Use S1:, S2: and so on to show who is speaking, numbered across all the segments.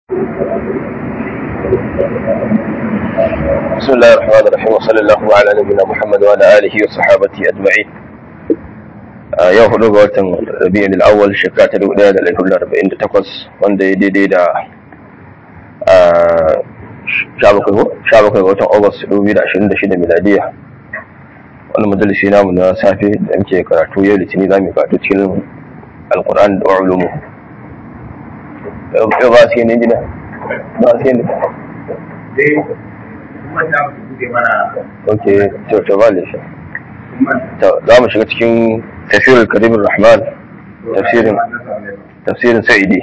S1: بسم الله الرحمن الرحيم وصلى الله على نبينا محمد وعلى اله وصحابته اجمعين yau hudu ga watan rabi'in al'awwal shekara ta dubu daya da ɗari arba'in da takwas wanda ya daidai da sha bakwai ga watan august dubu da ashirin da shida miladiya wani majalisi namu na safe da muke karatu yau litini za mu karatu cikin alkur'an da ulumu yau ba su yi ne jina ba su yi ne ok to ba da shi za mu shiga cikin tafsirin karimin rahman tafsirin tafsirin sa'idi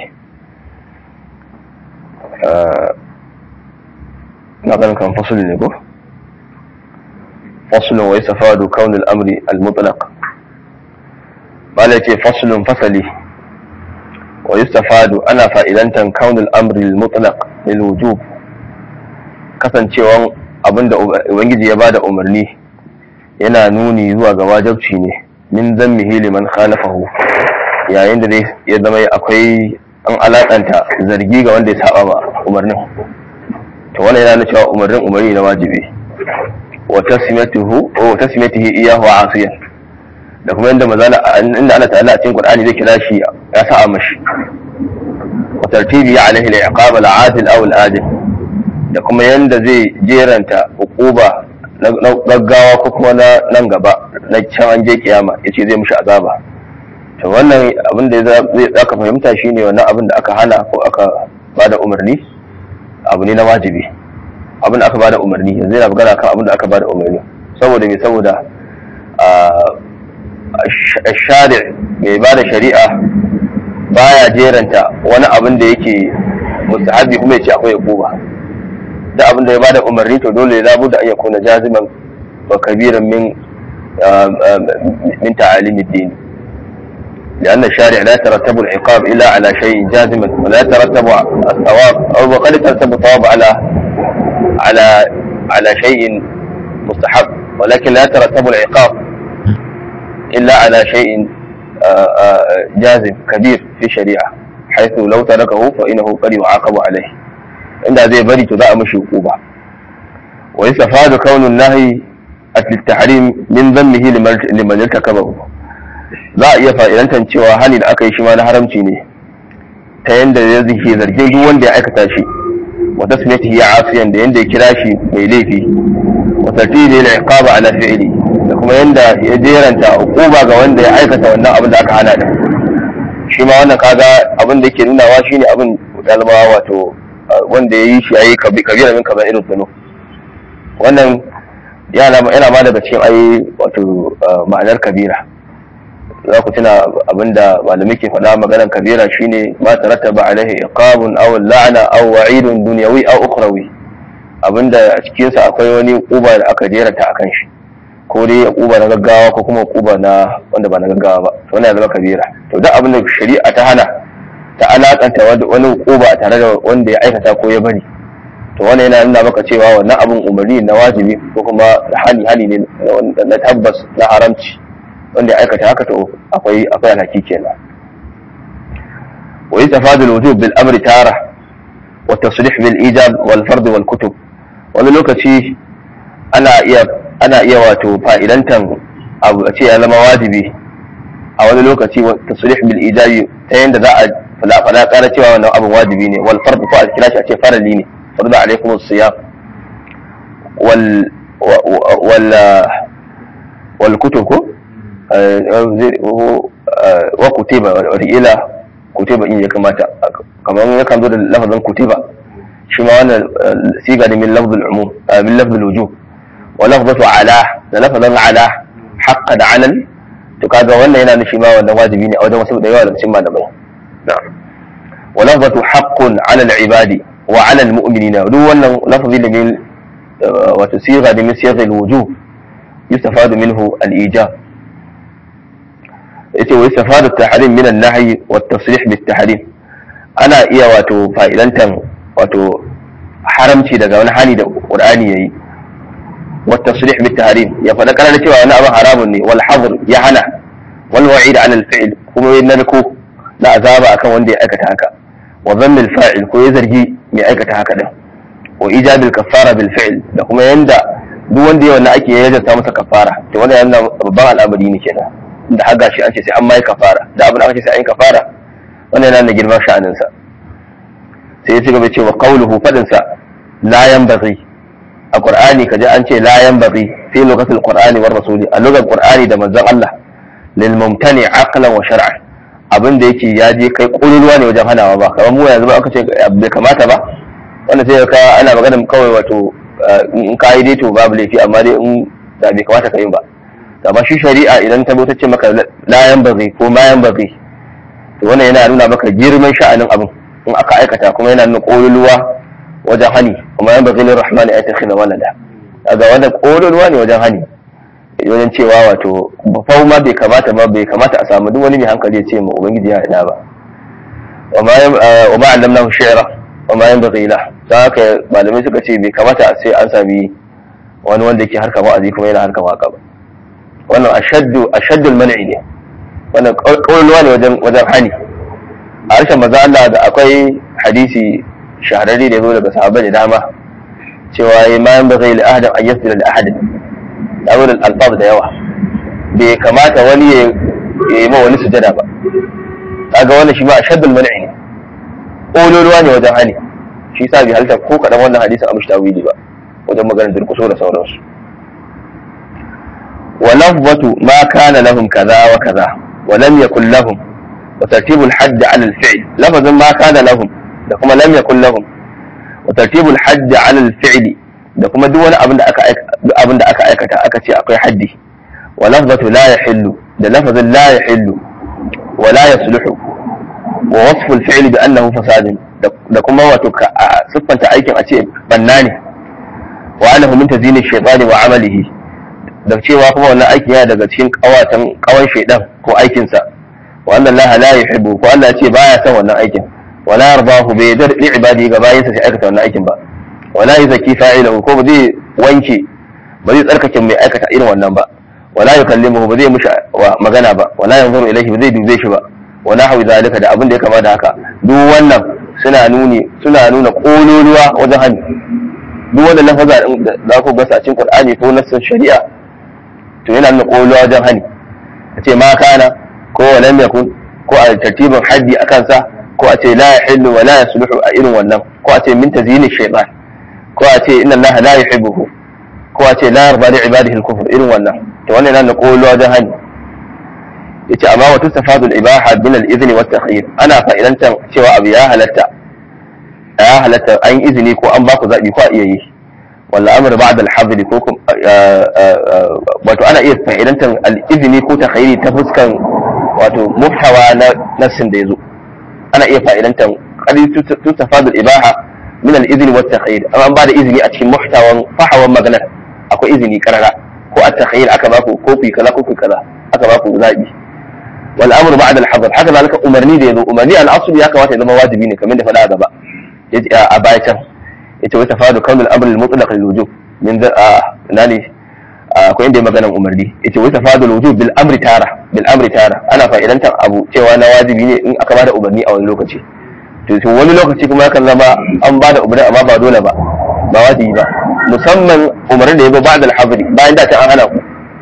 S1: na ganin kan fasuli ne ko fasulun wai safadu kaunin amri al-mutlaq bala ce fasulun fasali wa yustafadu ana fa'idantan kaunin amri al-mutlaq lil wujub kasancewan abinda ubangiji ya bada umarni yana nuni zuwa ga wajabci ne min zammihi liman khalafahu yayin da ya zama akwai an alakanta zargi ga wanda ya saba ma umarnin to wannan yana cewa umarnin umarni na wajibi wa tasmiyatuhu wa tasmiyatihi iyahu asiyan da kuma inda mazala inda Allah ta'ala a cikin Qur'ani zai kira shi ya sa'a mashi wa tartibi alaihi al-iqab al-adil aw al-adil da kuma yanda zai jeranta hukuba na gaggawa ko kuma na nan gaba na can an je kiyama ya ce zai mushi azaba to wannan abin da zai aka fahimta shine wannan abin da aka hana ko aka bada umarni abu ne na wajibi abin da aka bada umarni yanzu yana magana kan abin da aka bada umarni saboda me saboda shari mai bada shari'a baya jeranta wani abin da yake mustahabi kuma ya ce akwai hukuma da abin da ya bada umarni to dole ya da an yakuna jaziman wa kabiran min min ta'alim ad-din لأن الشارع لا يترتب العقاب إلا على شيء جازما ولا يترتب الثواب أو قد يترتب الثواب على على على شيء مستحب ولكن لا يترتب العقاب إلا على شيء جازم كبير في الشريعة حيث لو تركه فإنه قد يعاقب عليه inda zai bari to za a mashi hukuma wa yastafadu kaunun nahi at-tahrim min dhannihi liman irtakabahu za a iya fa'idantan cewa hali da aka yi shi ma na haramci ne ta yanda ya zike zargin duk wanda ya aikata shi wa tasmiyatihi asiyan da yanda ya kira shi mai laifi wa tartibi lil iqaba ala fi'li da kuma yanda ya jeranta hukuma ga wanda ya aikata wannan abin da aka hana da shi ma wannan kaga abin da yake nunawa shine abin dalma wato wanda ya yi shi ya yi kabira min kamar irin zano wannan yana ma daga cikin ayi wato ma'anar kabira za ku tuna abinda malamai ke faɗa maganar kabira shine ma tarattaba alaihi iqabun aw la'na aw wa'idun dunyawi aw ukhrawi abinda a cikin sa akwai wani kuba da aka jeranta akan shi ko dai kuba na gaggawa ko kuma kuba na wanda ba na gaggawa ba to wannan ya zama kabira to duk abin da shari'a ta hana ta alakanta wani hukuma tare da wanda ya aikata ko ya bari to wannan yana nuna maka cewa wannan abin umarni na wajibi ko kuma hali hali ne na tabbas na haramci wanda ya aikata haka to akwai akwai alhaki kenan wa yastafadu al-wujub bil amri tara wa tasrih bil ijab wal fard wal kutub wani lokaci ana iya ana iya wato fa'idantan abu a ce ya zama wajibi a wani lokaci tasrih bil ijabi ta yanda za a fala fala kara cewa wannan abin wajibi ne wal fard ko a kira shi a ce farali ne farda alaikum as-siyam wal wal wal kutub ko wa kutiba wa ila kutiba in ya kamata kamar ya kan zo da lafazin kutiba shi ma wannan siga ne min lafzul umum min lafzul wujub wa lafzatu ala da lafazin ala haqqan ala to kaga wannan yana nufi ma wannan wajibi ne a wajen wasu da yawa daga cikin malamai na'am wa lafzatu haqqun 'ala al-ibadi wa 'ala al-mu'minina duk wannan lafzi da min wato siga da min siga al-wujub yustafadu minhu al-ijab yace wa yustafadu at-tahrim min an-nahy wa at-tasrih bit-tahrim ana iya wato fa'idantan wato haramci daga wani hali da qur'ani yayi والتصريح بالتحريم يا فدا kana cewa wani abin haramun ne wal hadr ya hana wal wa'id ala al fi'l kuma yin narko na azaba akan wanda ya aikata haka wa dhanni al-fa'il ko ya zargi mai aikata haka din wa ijabil kaffara bil fi'l da kuma yanda duk wanda ya wannan ake ya jarta masa kafara to wannan yana babban al'amari ne kenan da har gashi an ce sai an mai kafara da abin da aka ce sai an yi kafara wannan yana da girman sha'anin sa sai ya ci gaba cewa qawluhu fadin sa la yanbaghi a qur'ani kaje an ce la yanbaghi fi lokacin qur'ani war rasuli a lokacin qur'ani da manzon Allah lil mumtani aqlan wa shar'an abin da yake ya je kai ƙololuwa ne wajen hanawa ba kamar mu yanzu ba aka ce bai kamata ba wanda sai ka ana magana kawai wato in ka yi dai to babu laifi amma dai in da bai kamata ka yi ba amma shi shari'a idan ta ta ce maka layan bazai ko mayan bazai to wannan yana nuna maka girman sha'anin abin in aka aikata kuma yana nuna ƙololuwa wajen hani kuma yan bazai rahmani ya takhina walada daga wanda ƙololuwa ne wajen hani wajen cewa wato fau ma bai kamata ba bai kamata a samu duk wani mai hankali ya ce ma ubangiji ya ina ba wa ma allamnahu shi'ra wa ma yanbaghi lahu don haka malamai suka ce bai kamata sai an sami wani wanda yake harkar wa'azi kuma yana harkar waka ba wannan ashaddu ashaddul man'i ne wannan kauluwa ne wajen wajen hani a harshen maza Allah da akwai hadisi shahararre da ya zo daga sahabbai da dama cewa ya ma yan bazai la'adan an yasira da ahadin da wurin alfaz da yawa bai kamata wani ya yi ma wani sujada ba kaga wannan shi ma ashaddul man'i ne kauluwa ne wajen hani shi sa bi halitta ko kaɗan wannan hadisin amshi tawili ba wajen maganar durkuso da sauransu wa lafzatu ma kana lahum kaza wa kaza wa lam yakul lahum wa tartibul hadd ala al-fi'l lafazin ma kana lahum da kuma lam yakul lahum wa tartibul hadd ala al-fi'l da kuma duk wani abin da aka duk abin da aka aikata aka ce akwai haddi wa lafzatu la yahillu da lafazin la yahillu wa la yasluhu wa wasfu al-fi'l bi annahu fasadun da kuma wato siffanta aikin a ce banna ne wa annahu min tazini shaytani wa amalihi da cewa kuma wannan aikin yana daga cikin kawatan kawan shaydan ko aikin sa wa anna Allah la yuhibbu ko Allah ce baya son wannan aikin wa la yardahu bi yadri li ibadi ga bayin sa sai aikata wannan aikin ba wa la yuzaki fa'ilahu ko ba zai wanke ba zai tsarkake mai aikata irin wannan ba wa la yukallimuhu ba zai mushi magana ba wa la yanzuru ilayhi ba zai dube shi ba wa nahwi zalika da abin da ya kama da haka duk wannan suna nuni suna nuna kololuwa wajen hannu duk wanda lafaza za ku gasa cikin qur'ani ko nassin shari'a to yana nuna kololuwa wajen hannu a ce ma kana ko lam yakun ko a tartibin haddi a kansa ko a ce la yahillu wa la yasluhu a irin wannan ko a ce min tazini shaytan ko a ce inna allaha la yuhibbuhu ko a ce la yarda li ibadihi al-kufr irin wannan to wannan yana nuna kololuwa wajen hannu yace amma wa tustafadu al-ibaha min al-idhni wa at-takhyir ana fa'idantan cewa abu ya halatta ya halatta an izini ko an baku zabi ko a iya yi walla amr ba'da al-hadri ko wato ana iya fa'idantan al-idhni ko takhyiri ta fuskan wato muhtawa na nassin da yazo ana iya fa'idantan qad tustafadu al-ibaha min al-idhni wa at-takhyir amma an bada izini a cikin muhtawan fahawan maganar akwai izini karara ko at-takhyir aka baku ko ku kaza ko ku kaza aka baku zabi والامر بعد الحظر haka zalika umarni da yazo umarni al-asl ya kamata ya zama wajibi ne kamar da faɗa a gaba a baya can yace wata fadu kawn al-amr al-mutlaq lil-wujub min da nani akwai inda maganan umarni yace wata fadu al-wujub bil amri tara bil amri tara ana fa'idantar abu cewa na wajibi ne in aka bada umarni a wani lokaci to wani lokaci kuma yakan zama an bada umarni amma ba dole ba ba wajibi ba musamman umarni da yazo ba'da al-hadri bayan da ta an hana ku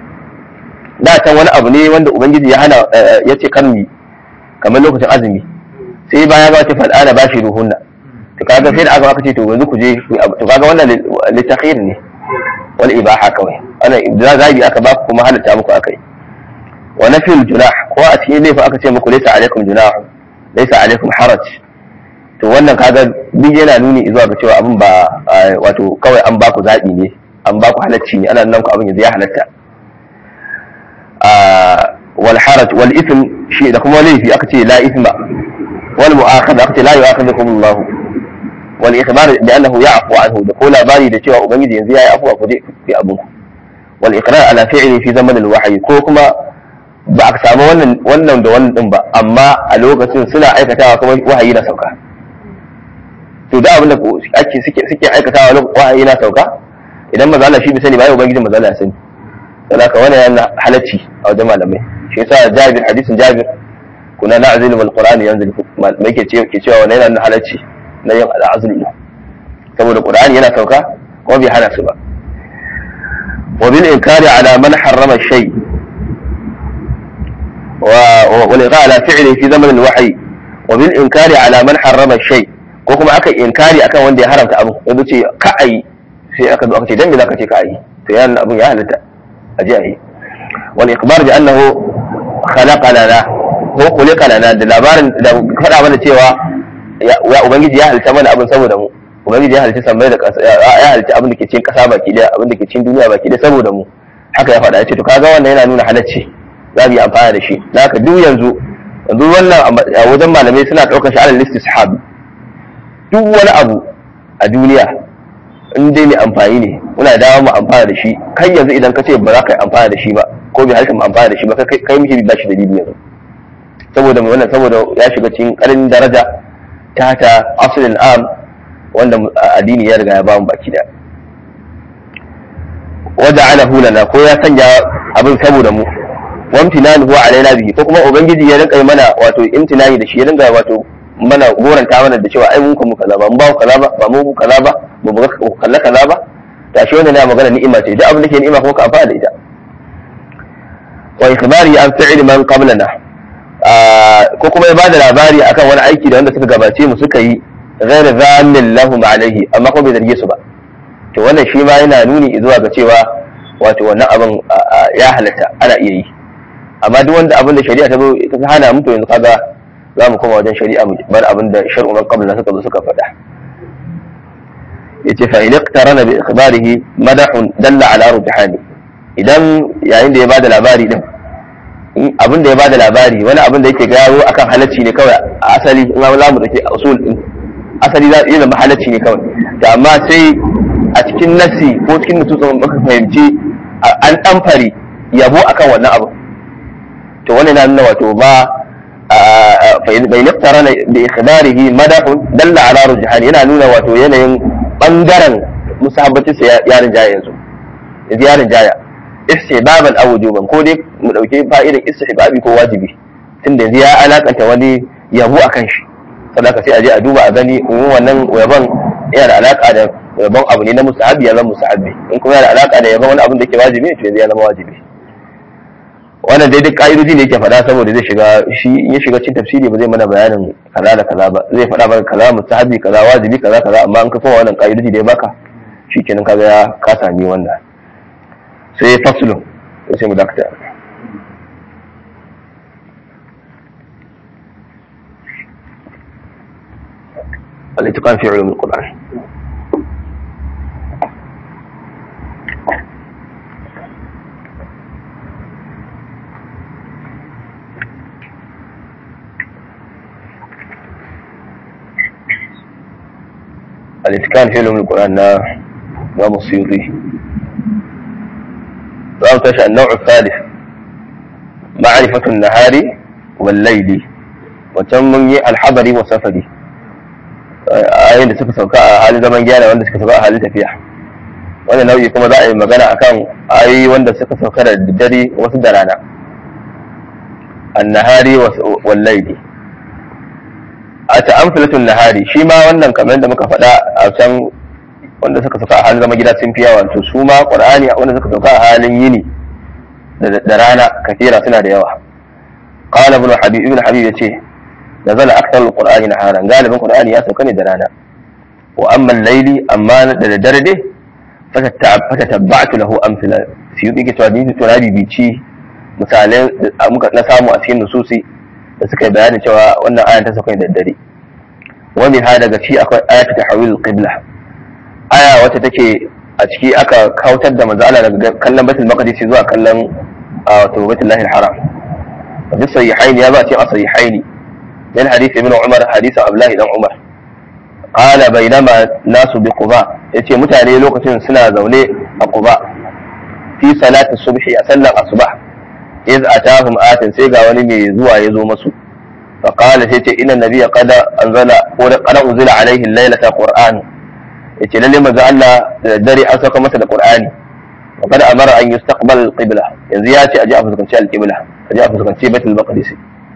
S1: da can wani abu ne wanda ubangiji ya hana ya ce kan mi kamar lokacin azumi sai baya ba ce fal'ana ba shi ruhunna to kaga sai da aka aka ce to yanzu ku je to kaga wannan litakhir ne wal ibaha kawai ana zabi aka ba ku kuma halatta muku akai wa nafil junah ko a cikin laifi aka ce muku laysa alaikum junah laysa alaikum haraj to wannan kaga duk yana nuni zuwa ga cewa abin ba wato kawai an ba ku zabi ne an ba ku halacci ne ana nan ku abin yanzu ya halatta والحرج والإثم شيء ده كما ليه في أكتي لا إثم والمؤاخذة أكتي لا يؤاخذكم الله والإخبار بأنه يعفو عنه ده كولا باري ده cewa ubangiji yanzu yayi afuwa ku je fi abun wal iqrar ala fi'li fi zaman al wahyi ko kuma ba a samu wannan wannan da wannan din ba amma a lokacin suna aikatawa kuma wahayi na sauka to da abin da ake suke suke aikatawa wahayi na sauka idan maza Allah shi bi sani ba ya ubangiji maza Allah ya sani saboda wannan yana halacci a wajen malamai shi yasa Jabir hadisin Jabir kuna na'zilu wal Qur'an yanzilu mai ke cewa wannan yana nuna halacci na yin al'azlu saboda qur'ani yana sauka kuma bai hana su ba wa bil inkari ala man harrama shay wa wal iqa ala fi'li fi zaman al wahyi wa bil inkari ala man harrama shay ko kuma aka inkari akan wanda ya haramta abu yanzu ce ka ayi sai aka zo aka ce dan me zaka ce ka ayi to ya abun ya halatta a ji ayi wal ikhbar bi annahu khalaqa lana ko khuliqa lana da labarin da faɗa mana cewa ya ubangiji ya halitta mana abin saboda mu ubangiji ya halitta sammai da ƙasa ya halitta abin da ke cikin ƙasa baki daya abin da ke cikin duniya baki daya saboda mu haka ya faɗa ya ce to kaga wannan yana nuna halacci za mu yi amfani da shi da haka duk yanzu yanzu wannan a wajen malamai suna ɗaukar shi alal istishab duk wani abu a duniya in dai mai amfani ne muna dawo mu amfana da shi kan yanzu idan ka ce ba za ka yi amfana da shi ba ko bai halitta mu amfana da shi ba kai mishi ba shi dalili yanzu saboda mai wannan saboda ya shiga cikin ƙarin daraja ta ta asalin am wanda addini ya riga ya bamu baki da wada ala hulana ko ya sanya abin saboda mu wamtinani huwa alaina bihi ko kuma ubangiji ya rinka mana wato imtinani da shi ya rinka wato mana goranta mana da cewa ai mun kuma kaza ba mun ba kaza ba ba mu kaza ba ba mu kalla kaza ba ta shi wannan ya magana ni'ima ce duk abin da ke ni'ima kuma ka amfana da ita wa ikhbari an fi'l man qablana ko kuma ya bada labari akan wani aiki da wanda suka gabace mu suka yi ghairu zamin lahum alaihi amma ko bai zarge su ba to wannan shi ma yana nuni zuwa ga cewa wato wannan abin ya halatta ana iya yi amma duk wanda abin da shari'a ta zo ta hana mu to yanzu kaga za mu koma wajen shari'a mu bar abin da shar'u man qabla suka zo suka faɗa yace fa in iqtarana bi ikhbarihi madahun dalla ala rujhani idan yayin da ya bada labari din abin da ya bada labari wani abin da yake gano akan halacci ne kawai a asali in an lamu da ke usul din asali za iya zama halacci ne kawai to amma sai a cikin nasi ko cikin nututsun baka fahimci an ɗamfari yabo akan wannan abu to wani na nuna wato ba bai naftara da ikhbarihi madahun dalla ala rujhan yana nuna wato yanayin bangaren musahabbatin sa yarin jaya yanzu yanzu yarin jaya istihbaban aw wujuban ko dai mu dauke fa'idan istihbabi ko wajibi tunda yanzu ya alakanta wani yabo akan shi sadaka sai a je a duba a gani in wannan yabon yana da alaka da yabon abu ne na musahabi ya zama musahabi in kuma yana da alaka da yabon wani abin da ke wajibi to yanzu ya zama wajibi wannan dai duk ka'idoji ne yake faɗa saboda zai shiga shi in ya shiga cikin tafsiri ba zai mana bayanin kaza da kaza ba zai faɗa maka kaza musahabi kaza wajibi kaza kaza amma in ka koma wannan ka'idoji da ya baka shikenan kaga ya ka sami wannan sai faslun sai mu dakata الاتقان في علوم القرآن الاتقان في علوم القرآن نا إمام السيوطي رأوا تشأ النوع الثالث معرفة النهار والليل وتم الحضر والسفر ayoyin da suka sauka a halin zaman gyara wanda suka sauka a halin tafiya wannan nau'i kuma za a yi magana akan ayoyi wanda suka sauka da dare wasu da rana annahari wal laili a ta'amfilatun nahari shi ma wannan kamar da muka faɗa a can wanda suka sauka a halin zaman gida sun fi yawa to su ma qur'ani wanda suka sauka a halin yini da rana kafira suna da yawa qala ibn habib ibn habib yace نزل أكثر القرآن نهارا قال من القرآن يا سوكني درانا وأما الليل أما درده فتتبعت له أمثلة في يوم يجي تwadini tunadi bici misalai muka na samu a cikin nususi da suka bayani cewa wannan ayan ta sauka da dare wani ha daga ci akwai ayatu tahwil qibla aya wacce take a ciki aka kautar da manzo Allah daga kallon Baitul Maqdis zuwa kallon wato Baitul Haram fi sahihaini ya ba ce a sahihaini من حديث ابن عمر حديث عبد الله بن عمر قال بينما ناس بقباء yace mutane lokacin suna zaune a Quba fi salati subhi a sallar asbah iz atahum atin sai ga wani mai zuwa ya zo masu fa qala sai ce inna nabiyya qad anzala ko da qad unzila alaihi laylata qur'an yace lalle manzo Allah da dare an saka masa da qur'ani wa qad amara an yustaqbal al-qibla yanzu ya ce aje a fuskanci al-qibla aje a fuskanci baitul maqdis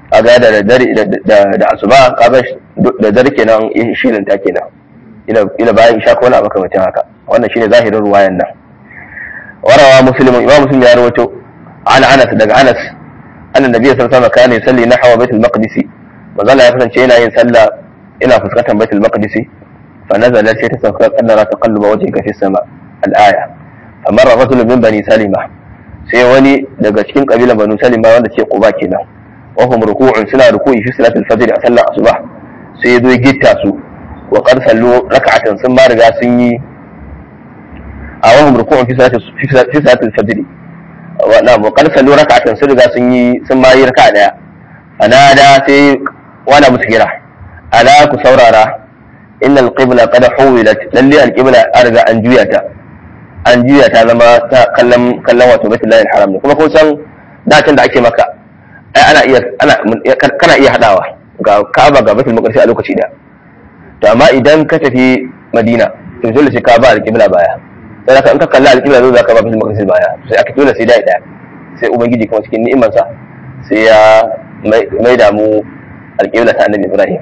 S1: kaga da dare da asuba kaga da dare kenan shirin ta kenan ila ila bayan isha ko wani makamacin haka wannan shine zahirin ruwayan nan warawa muslimun imam muslim ya rawaito an anas daga anas annan nabiy sallallahu alaihi wasallam kana yusalli nahwa baitul maqdis manzala ya kasance yana yin sallah ina fuskantar baitul maqdis fa nazala sai ta sauka qadara taqalluba wajhika fi sama al-aya famar rajul min bani salima sai wani daga cikin kabilan banu salima wanda ce quba kenan wa hum ruku'un suna ruku'i fi salatul fajr a sallar asuba sai ya zo ya gitta su wa qad sallu rak'atan sun ma riga sun yi a wa hum ruku'un fi salatul fi salatul fajr wa na wa qad sallu rak'atan sun riga sun yi sun ma yi raka'a daya anada sai wala musu kira ala ku saurara innal qibla qad huwilat lalle al qibla an riga an juya ta an juya ta zama ta kallon kallon wato baitul lahil haram ne kuma kun san dacin da ake maka ai ana iya ana kana iya hadawa ga Ka'aba ga baitul maqdis a lokaci da to amma idan ka tafi Madina to dole sai ka ba al-qibla baya sai ka in ka kalla al-qibla dole ka ba baitul maqdis baya sai aka dole sai dai daya sai ubangiji kuma cikin ni'imar sa sai ya mai da mu al-qibla ta annabi Ibrahim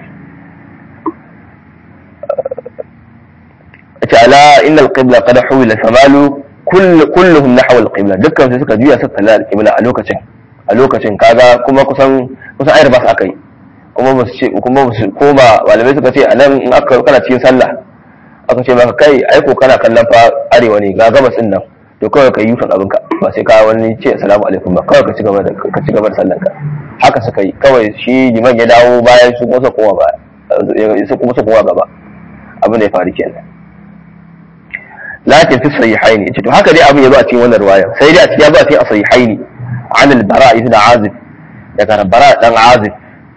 S1: تعالى إن القبلة قد حولت فمالوا كل كلهم نحو القبلة dukkan su suka juya suka kalli alƙibla a lokacin a lokacin kaga kuma kusan kusan ayar ba su akai kuma ba su ce kuma ba su koma malamai suka ce anan in aka kana cikin sallah aka ce maka kai ai ko kana kallon fa arewa ne ga gabas din nan to kawai ka yi fa abin ka ba sai ka wani ce assalamu alaikum ba kawai ka ci gaba da ka ci gaba da sallan ka haka suka yi kawai shi liman ya dawo bayan su kuma su koma ba su kuma su koma gaba abin da ya faru kenan لكن في الصحيحين to haka dai abin yazo a cikin wannan riwaya sai dai a cikin yazo a cikin as-sahihain an al-bara ibn azib daga bara dan azib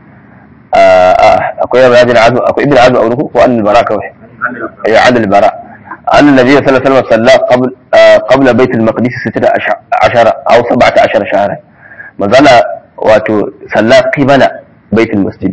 S1: akwai ibn azib akwai ibn azib aure ko an al-bara kawai ya an al-bara an nabi sallallahu alaihi wasallam salla qabl qabla bait al-maqdis 16 aw 17 shahra mazala wato salla qibala bait al-masjid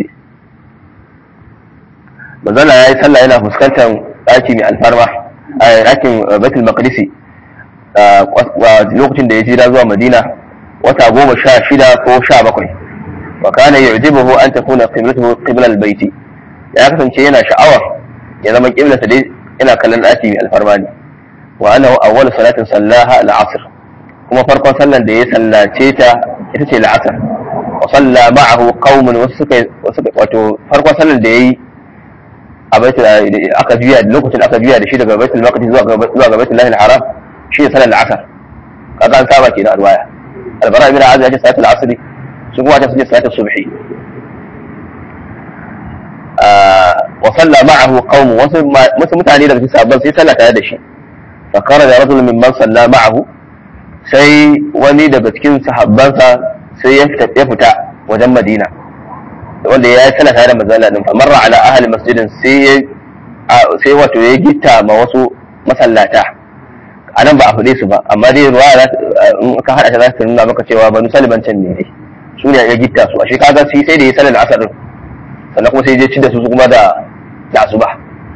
S1: mazala yayi sallah yana fuskantar daki mai alfarma a yakin baitul maqdisi lokacin da ya jira zuwa madina wata goma sha shida ko sha bakwai wa kana yu'jibuhu an takuna qiblatuhu qibla al-bayt ya kasance yana sha'awar ya zama qiblarsa dai yana kallon daki mai alfarma ne wa annahu awwal salatin sallaha al-asr kuma farkon sallan da ya sallace ta ita ce al-asr wa salla ma'ahu qaumun wasu suka wato farkon sallan da yayi a baitul aka juya lokacin aka juya da shi daga baitul maqdis zuwa zuwa ga baitul lahil haram shi ne salat al-asr kaga an saba kenan alwaya albara ibn azib ya ce salat al-asr su kuma ta ce salat subhi wa salla ma'ahu qaum wasu mutane daga cikin sahabban sai sallah tare da shi fa kharaja rajul mimman salla ma'ahu sai wani daga cikin sahabbansa sai ya fita wajen madina wanda ya yi tana tare da manzala din famarra ala ahli masjidin sai sai wato ya gitta ma wasu masallata a nan ba a faɗe su ba amma dai ruwa in ka haɗa ta za ta nuna maka cewa banu saliban can ne dai su ne ya gitta su a shi kaga sai sai da ya sanar asar din sannan kuma sai ya ci da su kuma da da asuba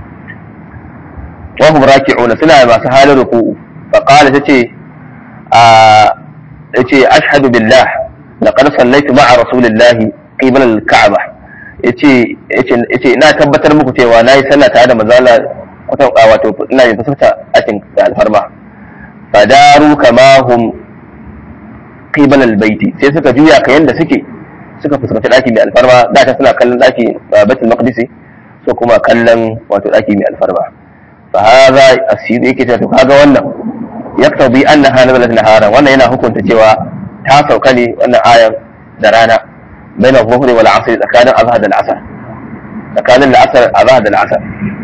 S1: wa hum raki'una suna masu halin ruku'u fa qala tace a yace ashhadu billah laqad sallaitu ma'a rasulillahi qibla al-ka'ba yace yace yace ina tabbatar muku cewa nayi sallah tare da manzala kwatan wato ina yin fuskata akin da alfarma fadaru kama hum qibla al-baiti sai suka juya ka yanda suke suka fuskanci daki mai alfarma da ta suna kallon daki baitul maqdisi so kuma kallon wato daki mai alfarma fa hadha asiri yake ta kaga wannan yaktabi annaha nazalat nahara wannan yana hukunta cewa ta sauka ne wannan ayan da rana بين الظهر والعصر إذا كان أظهر العصر إذا كان العصر أظهر العصر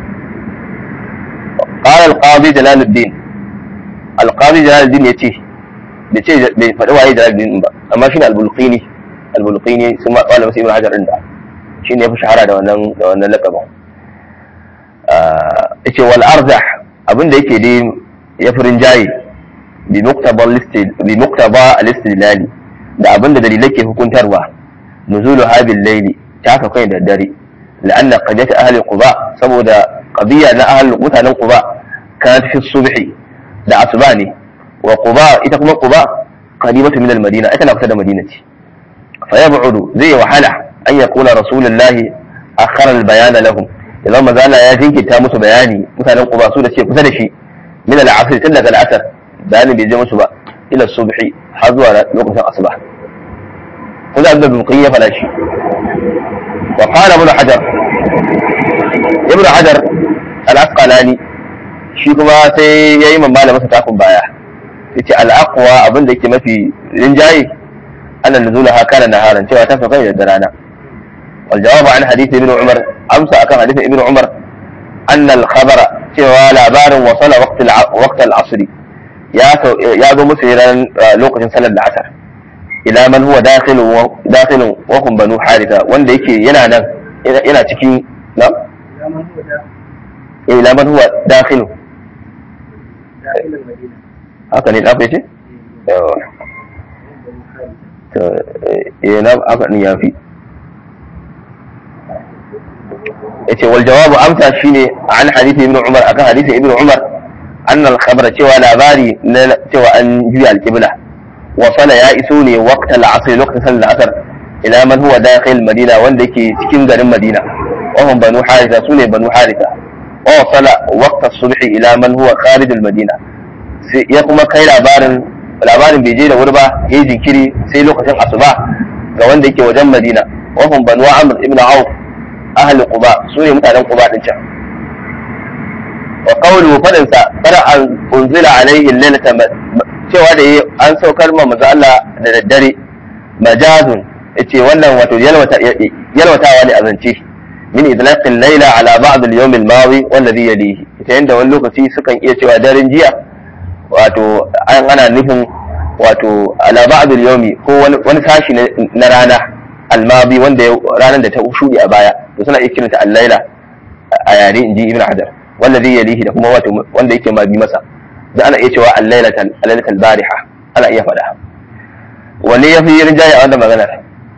S1: قال القاضي جلال الدين القاضي جلال الدين يتي yace bai faɗi waye da din ba amma shine al-bulqini al-bulqini sun ma qala musu ibn hajar inda shine yafi shahara da wannan da wannan laqabin yace wal arzah abinda yake dai ya furin jayi bi muqtaba al-istid bi muqtaba al-istidlali da abinda dalilai ke hukuntarwa nuzulu habil layli ta ka kai da dare la'anna qadiyat ahli quba saboda qadiya na ahli mutanen quba kanat fi subhi da asuba ne wa quba ita kuma quba qadibatu min al-madina ita na kusa da madina ce fa yab'udu zai wahala an yakuna rasulullahi akhara al-bayana lahum idan manzo Allah ya jinkirta musu bayani mutanen Quba su da ce kusa da shi min al-asr tun daga al-asr bayani bai je musu ba ila subhi har zuwa lokacin asuba kuma da bin ya fada shi wa qala ibn hajar ibn hajar al-asqalani shi kuma sai yayi mamala masa takun baya yace al-aqwa abin da yake mafi rinjaye anna nuzulaha kana naharan cewa ta sauka da rana والجواب عن حديث ابن عمر أمسى أكن حديث ابن عمر أن الخبر سوى لابار وصل وقت الع... وقت العصر يا يا ذو مسيرا لوقت صلى العصر إلى من هو داخل و... داخل وهم بنو حارثة وان yake yana nan yana cikin na إلى من هو داخل haka ne ɗafa ce? yawa eh na haka ne ya fi yace wal jawabu amsa shine an hadisi ibn umar akan hadisi ibn umar anna al khabara cewa labari na cewa an juya al qibla wa sala ya iso ne waqtal asr lokacin sallar asar ila man huwa dakhil madina wanda yake cikin garin madina wa hum banu haritha sune banu haritha wa sala waqta subh ila man huwa kharij al madina sai ya kuma kai labarin labarin bai je da wuri ba yayi jinkiri sai lokacin asuba ga wanda yake wajen madina wa hum banu amr ibn auf ahli quba su ne mutanen quba din can wa qawlu fadin sa fara an unzila alaihi lailata cewa da yi an saukar ma manzo Allah da daddare majazun yace wannan wato yalwata yalwatawa ne a zance min idlaqil layla ala ba'd al-yawm al-madi wallazi yalihi ita yanda wani lokaci sukan iya cewa daren jiya wato an ana nufin wato ala ba'd al-yawmi ko wani sashi na rana almabi wanda ranar da ta shuɗe a baya to suna iya kiranta al-laila a yare inji ibn hajar wanda zai yalihi da kuma wato wanda yake ma bi masa da ana iya cewa al-lailata al-lailata al-bariha ana iya faɗa wanne yafi rinjaye a wannan maganar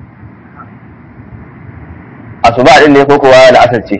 S1: asuba din ne ko kuwa la'asar ce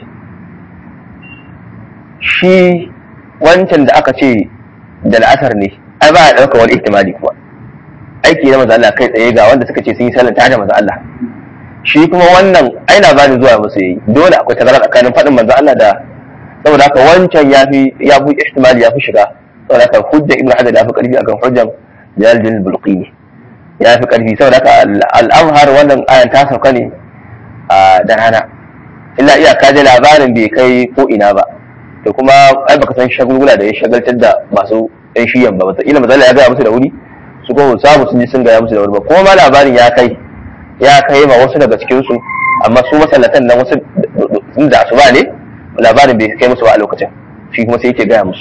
S1: shi wancan da aka ce da la'asar ne ai ba a ɗauka wani ihtimali kuma aiki na maza Allah kai tsaye ga wanda suka ce sun yi sallar tare da maza Allah shi kuma wannan ai labarin zuwa musu yi dole akwai tazara tsakanin faɗin manzo Allah da saboda haka wancan ya fi ya fi ihtimali ya fi shiga saboda haka hujja ibnu hajar ya fi karfi akan hujjan jalal bin bulqini ya fi karfi saboda haka al-azhar wannan ayan ta sauka ne da rana illa iyaka da labarin bai kai ko ina ba to kuma ai baka san shagulgula da ya shagaltar da masu yan shiyan ba wata ila mazala ya gaya musu da wuri su kuma samu sun ji sun gaya musu da wuri ba kuma ma labarin ya kai ya kai ma wasu daga cikin su amma su masallatan nan wasu da su ba ne labarin bai kai musu ba a lokacin shi kuma sai yake gaya musu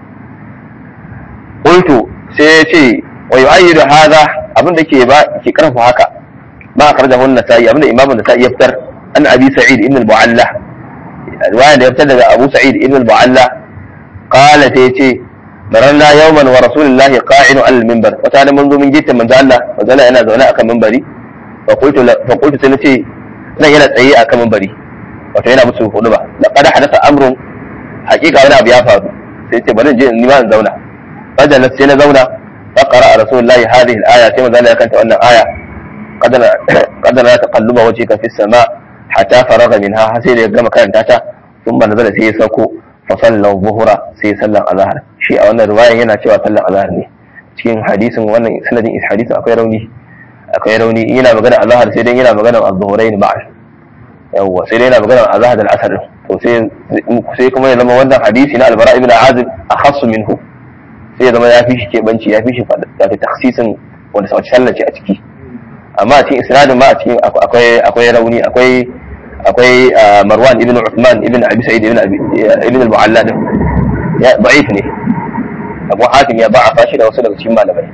S1: qultu sai ya ce wa yu'ayyidu hadha abin da ke ba ke karfa haka ba akhrajahu an-nasa'i abin da imamu an-nasa'i ya fitar an abi sa'id ibn al-mu'alla riwaya da ya fitar daga abu sa'id ibn al-mu'alla qala ta yace mararna yawman wa rasulullahi qa'inu al-minbar wata da mun zo mun gitta manzo Allah manzo Allah yana zaune akan minbari fa qultu fa qultu sai nace nan yana tsaye akan minbari wato yana musu hudu ba laqad hadatha amrun haqiqa wani abu ya faru sai ce bari je ni ma in zauna fajalat sai na zauna fa qara'a rasulullahi hadhihi al-aya sai manzo Allah ya kanta wannan aya qad qad la taqalluba wajhika fi as-sama' hatta faraga minha har sai da ya gama karanta ta sun ba nazara sai ya sauko fa sallan zuhura sai sallan azhar shi a wannan riwayan yana cewa sallan azhar ne cikin hadisin wannan sanadin hadisin akwai rauni akwai rauni yana magana azhar sai dai yana magana az-zuhurain ma'a yawwa sai dai yana magana azhar da al-asr to sai sai kuma ya zama wannan hadisi na al-bara ibn azib akhassu minhu sai ya zama ya fi shi kebanci ya fi shi fada takhsisin wanda sauci sallar ce a ciki amma a cikin isnadin ma a cikin akwai akwai rauni akwai akwai Marwan ibn Uthman ibn Abi Sa'id ibn Abi ibn al-Mu'alla din ya da'if ne Abu Hatim ya ba'a shi da wasu daga cikin malamai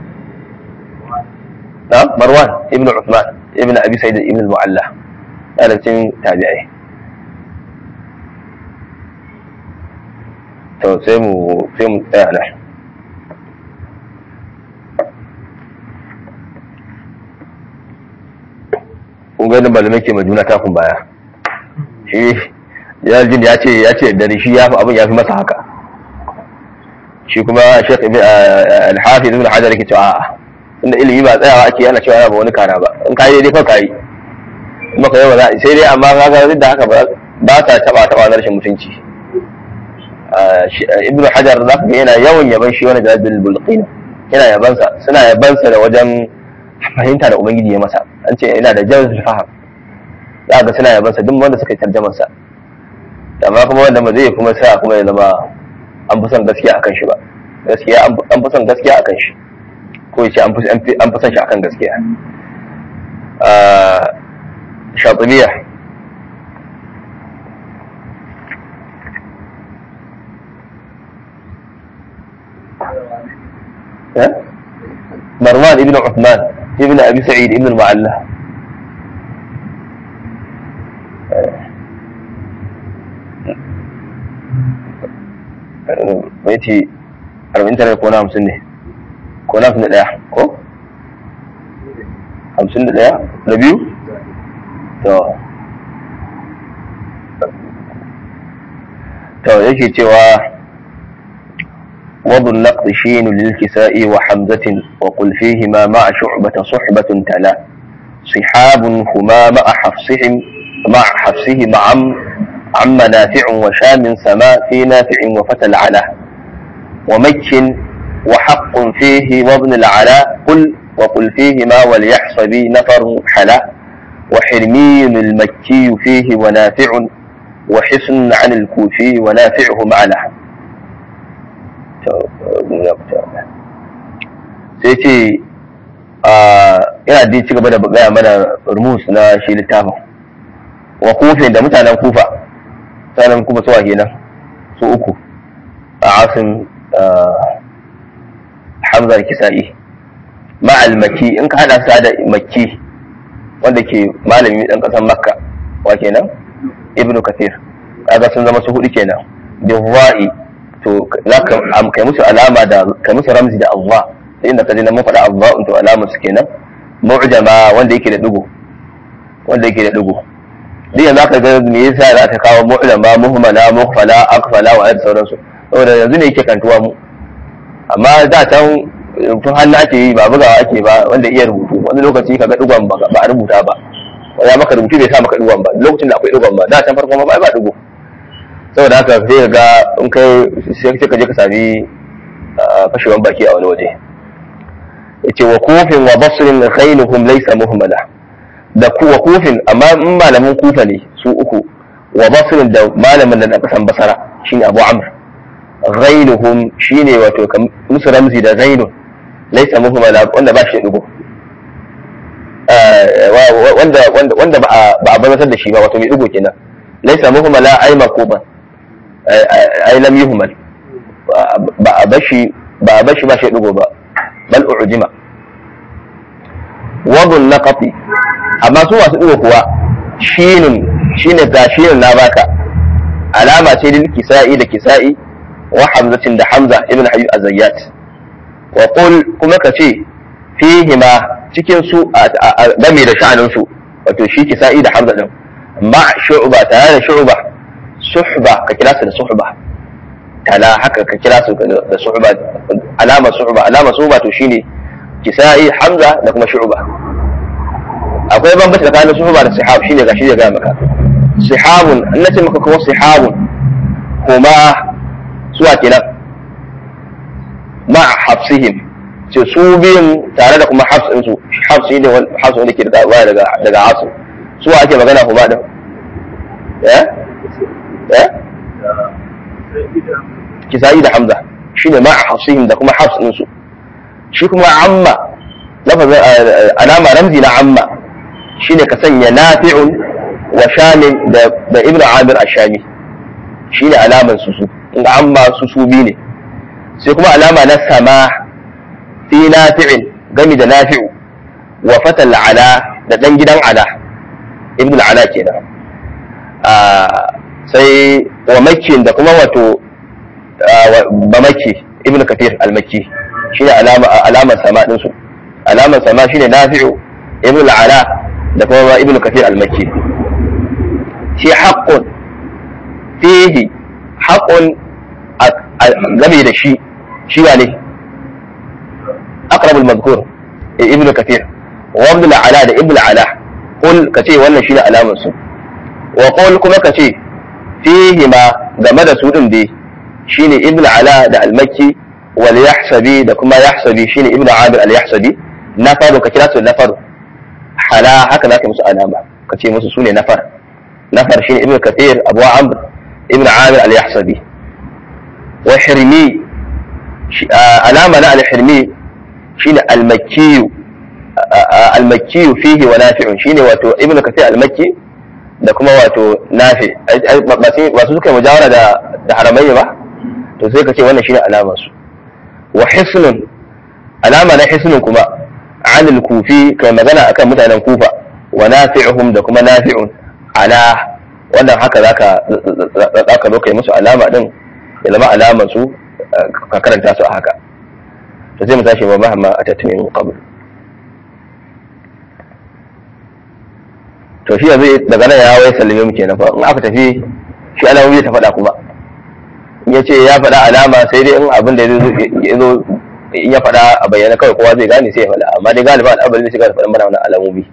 S1: na Marwan ibn Uthman ibn Abi Sa'id ibn al-Mu'alla da cikin tabi'ai to sai mu sai mu tsaya nan kun ga malamai ke majuna takun baya shi jin ya ce ya ce dare shi ya fi abin ya fi masa haka shi kuma shekh ibn al-hafiz ibn hajar yake cewa a'a inda ilimi ba tsayawa ake yana cewa ba wani kara ba in kai dai fa kai maka yawa za sai dai amma kaga duk da haka ba sa taba taba na rashin mutunci ibnu hajar za ka ga yana yawan yaban shi wani jadul bulqin yana yabansa suna yabansa da wajen fahimta da ubangiji ya masa an ce yana da jawzul faham za ga suna yabansa duk wanda suka yi tarjamar sa amma kuma wanda ba zai kuma sa kuma ya zama an fi son gaskiya akan shi ba gaskiya an fi son gaskiya akan shi ko yace an fi son shi akan gaskiya shatibiya مروان ابن عثمان ابن ابي سعيد ابن المعلى baiti arba'in tare ko na hamsin ne ko na hamsin da ɗaya ko hamsin da ɗaya da biyu to to yake cewa وضو النقد شين للكساء وحمزة وقل فيهما مع شعبة صحبة تلا صحاب هما مع حفصهم مع حفصهما عم عم نافع وشام سما في نافع وفتى العلا ومك وحق فيه وابن العلاء قل وقل فيهما وليحصبي نفر حلا وحرمي المكي فيه ونافع وحسن عن الكوفي ونافعه معله sai ce yana da ci gaba da gaya mana rumus na shi littafin wa kufin da mutanen kufa mutanen kufa suwa kenan su uku a asin hamzar kisa'i ma'al maki in ka hada sa da maki wanda ke malami dan kasan makka wa kenan ibnu kathir kaga sun zama su hudu kenan bihwa'i to za ka kai musu alama da kai musu ramzi da Allah sai inda ka ji na mun faɗa Allah to alama su kenan mu'jama wanda yake da digo wanda yake da digo duk yanzu aka ga me yasa za ta kawo mu'jama muhmala mukhfala akfala wa sauransu saboda yanzu ne yake kantuwa mu amma da can tun hannu ake yi ba bugawa ake ba wanda iya rubutu wani lokaci kaga digon ba a rubuta ba ya maka rubutu bai sa maka digon ba lokacin da akwai digon ba da can farko ma ba ba digo saboda haka sai ga in kai sai ka je ka sami fashewan baki a wani waje yace wa kufin wa basrin khailuhum laysa muhmala da ku wa kufin amma in malamin kufa ne su uku wa basrin da malamin da kasan basara shine abu amr ghailuhum shine wato musu ramzi da ghailun laysa muhmala wanda ba shi dugo wanda wanda ba a bazatar da shi ba wato mai dugo kenan laysa muhmala ay makuban ai lam yuhmal ba a bashi ba a bashi ba shi dugo ba bal ujima wabun naqati amma su masu dugo kuwa shinin shine gashirin na baka alama ce lil kisa'i da kisa'i wa hamzatin da hamza ibn habib azayyat wa qul kuma ka ce fihima cikin su game da sha'anin su wato shi kisa'i da hamza din ma shu'ba tare da shu'ba suhba ka kira su da suhba tala haka ka kira su da suhba alama suhba alama suhba to shine kisa'i hamza da kuma shu'ba akwai bambanci tsakanin suhba da sihab shine gashi ya ga maka sihabun in nace maka kuma sihabun kuma suwa kenan ma hafsihim ce su biyun tare da kuma hafs su hafs ne hafs wanda ke daga daga daga asu suwa ake magana kuma din eh kisa'i da hamza shine ma hafsihim da kuma hafs su shi kuma amma lafazin alama ramzi na amma shine ka sanya nafi'un wa shamin da da ibnu amir ashami shine alaman su su in amma su su bi ne sai kuma alama na sama fi nafi'in gami da nafi'u wa fatal ala da dan gidan ala ibnu ala kenan sai wa makkin da kuma wato ba makki ibnu kafir al-makki shine alama alamar sama din su alamar sama shine nafi'u ibnu ala da kuma ibnu kafir al-makki shi haqqun fihi haqqun game da shi shi ne aqrab al-madhkur ibnu kafir wa ibnu ala da ibnu ala qul kace wannan shine alamar su wa qul kuma kace fihi ma game da su din dai shine ibnu ala da al-makki wal yahsabi da kuma yahsabi shine ibnu abir al-yahsabi nafaru ka kira su nafaru hala haka zaka musu alama kace musu sune nafar nafar shine ibnu kathir abu amr ibnu amir al-yahsabi wa hirmi alama na al-hirmi shine al-makki al-makki fihi wa nafi'un shine wato ibnu kathir al-makki da kuma wato nafi ba su suka yi mujawara da da haramayya ba to sai ka ce wannan shine alamar su wa hisnun alama na hisnun kuma anil kufi kai magana akan mutanen kufa wa nafi'uhum da kuma nafi'un ala wannan haka zaka zaka zo kai musu alama din ya zama alamar su ka karanta su a haka to sai mu tashi ba mahimma a tattalin qabl to shi yanzu daga nan ya wai sallame mu kenan fa in aka tafi shi alamomi ta faɗa kuma in ya ce ya faɗa alama sai dai in abin da ya zo in ya faɗa a bayyana kawai kowa zai gane sai ya faɗa amma dai galiba al'amari zai shiga da faɗin mana wannan alamomi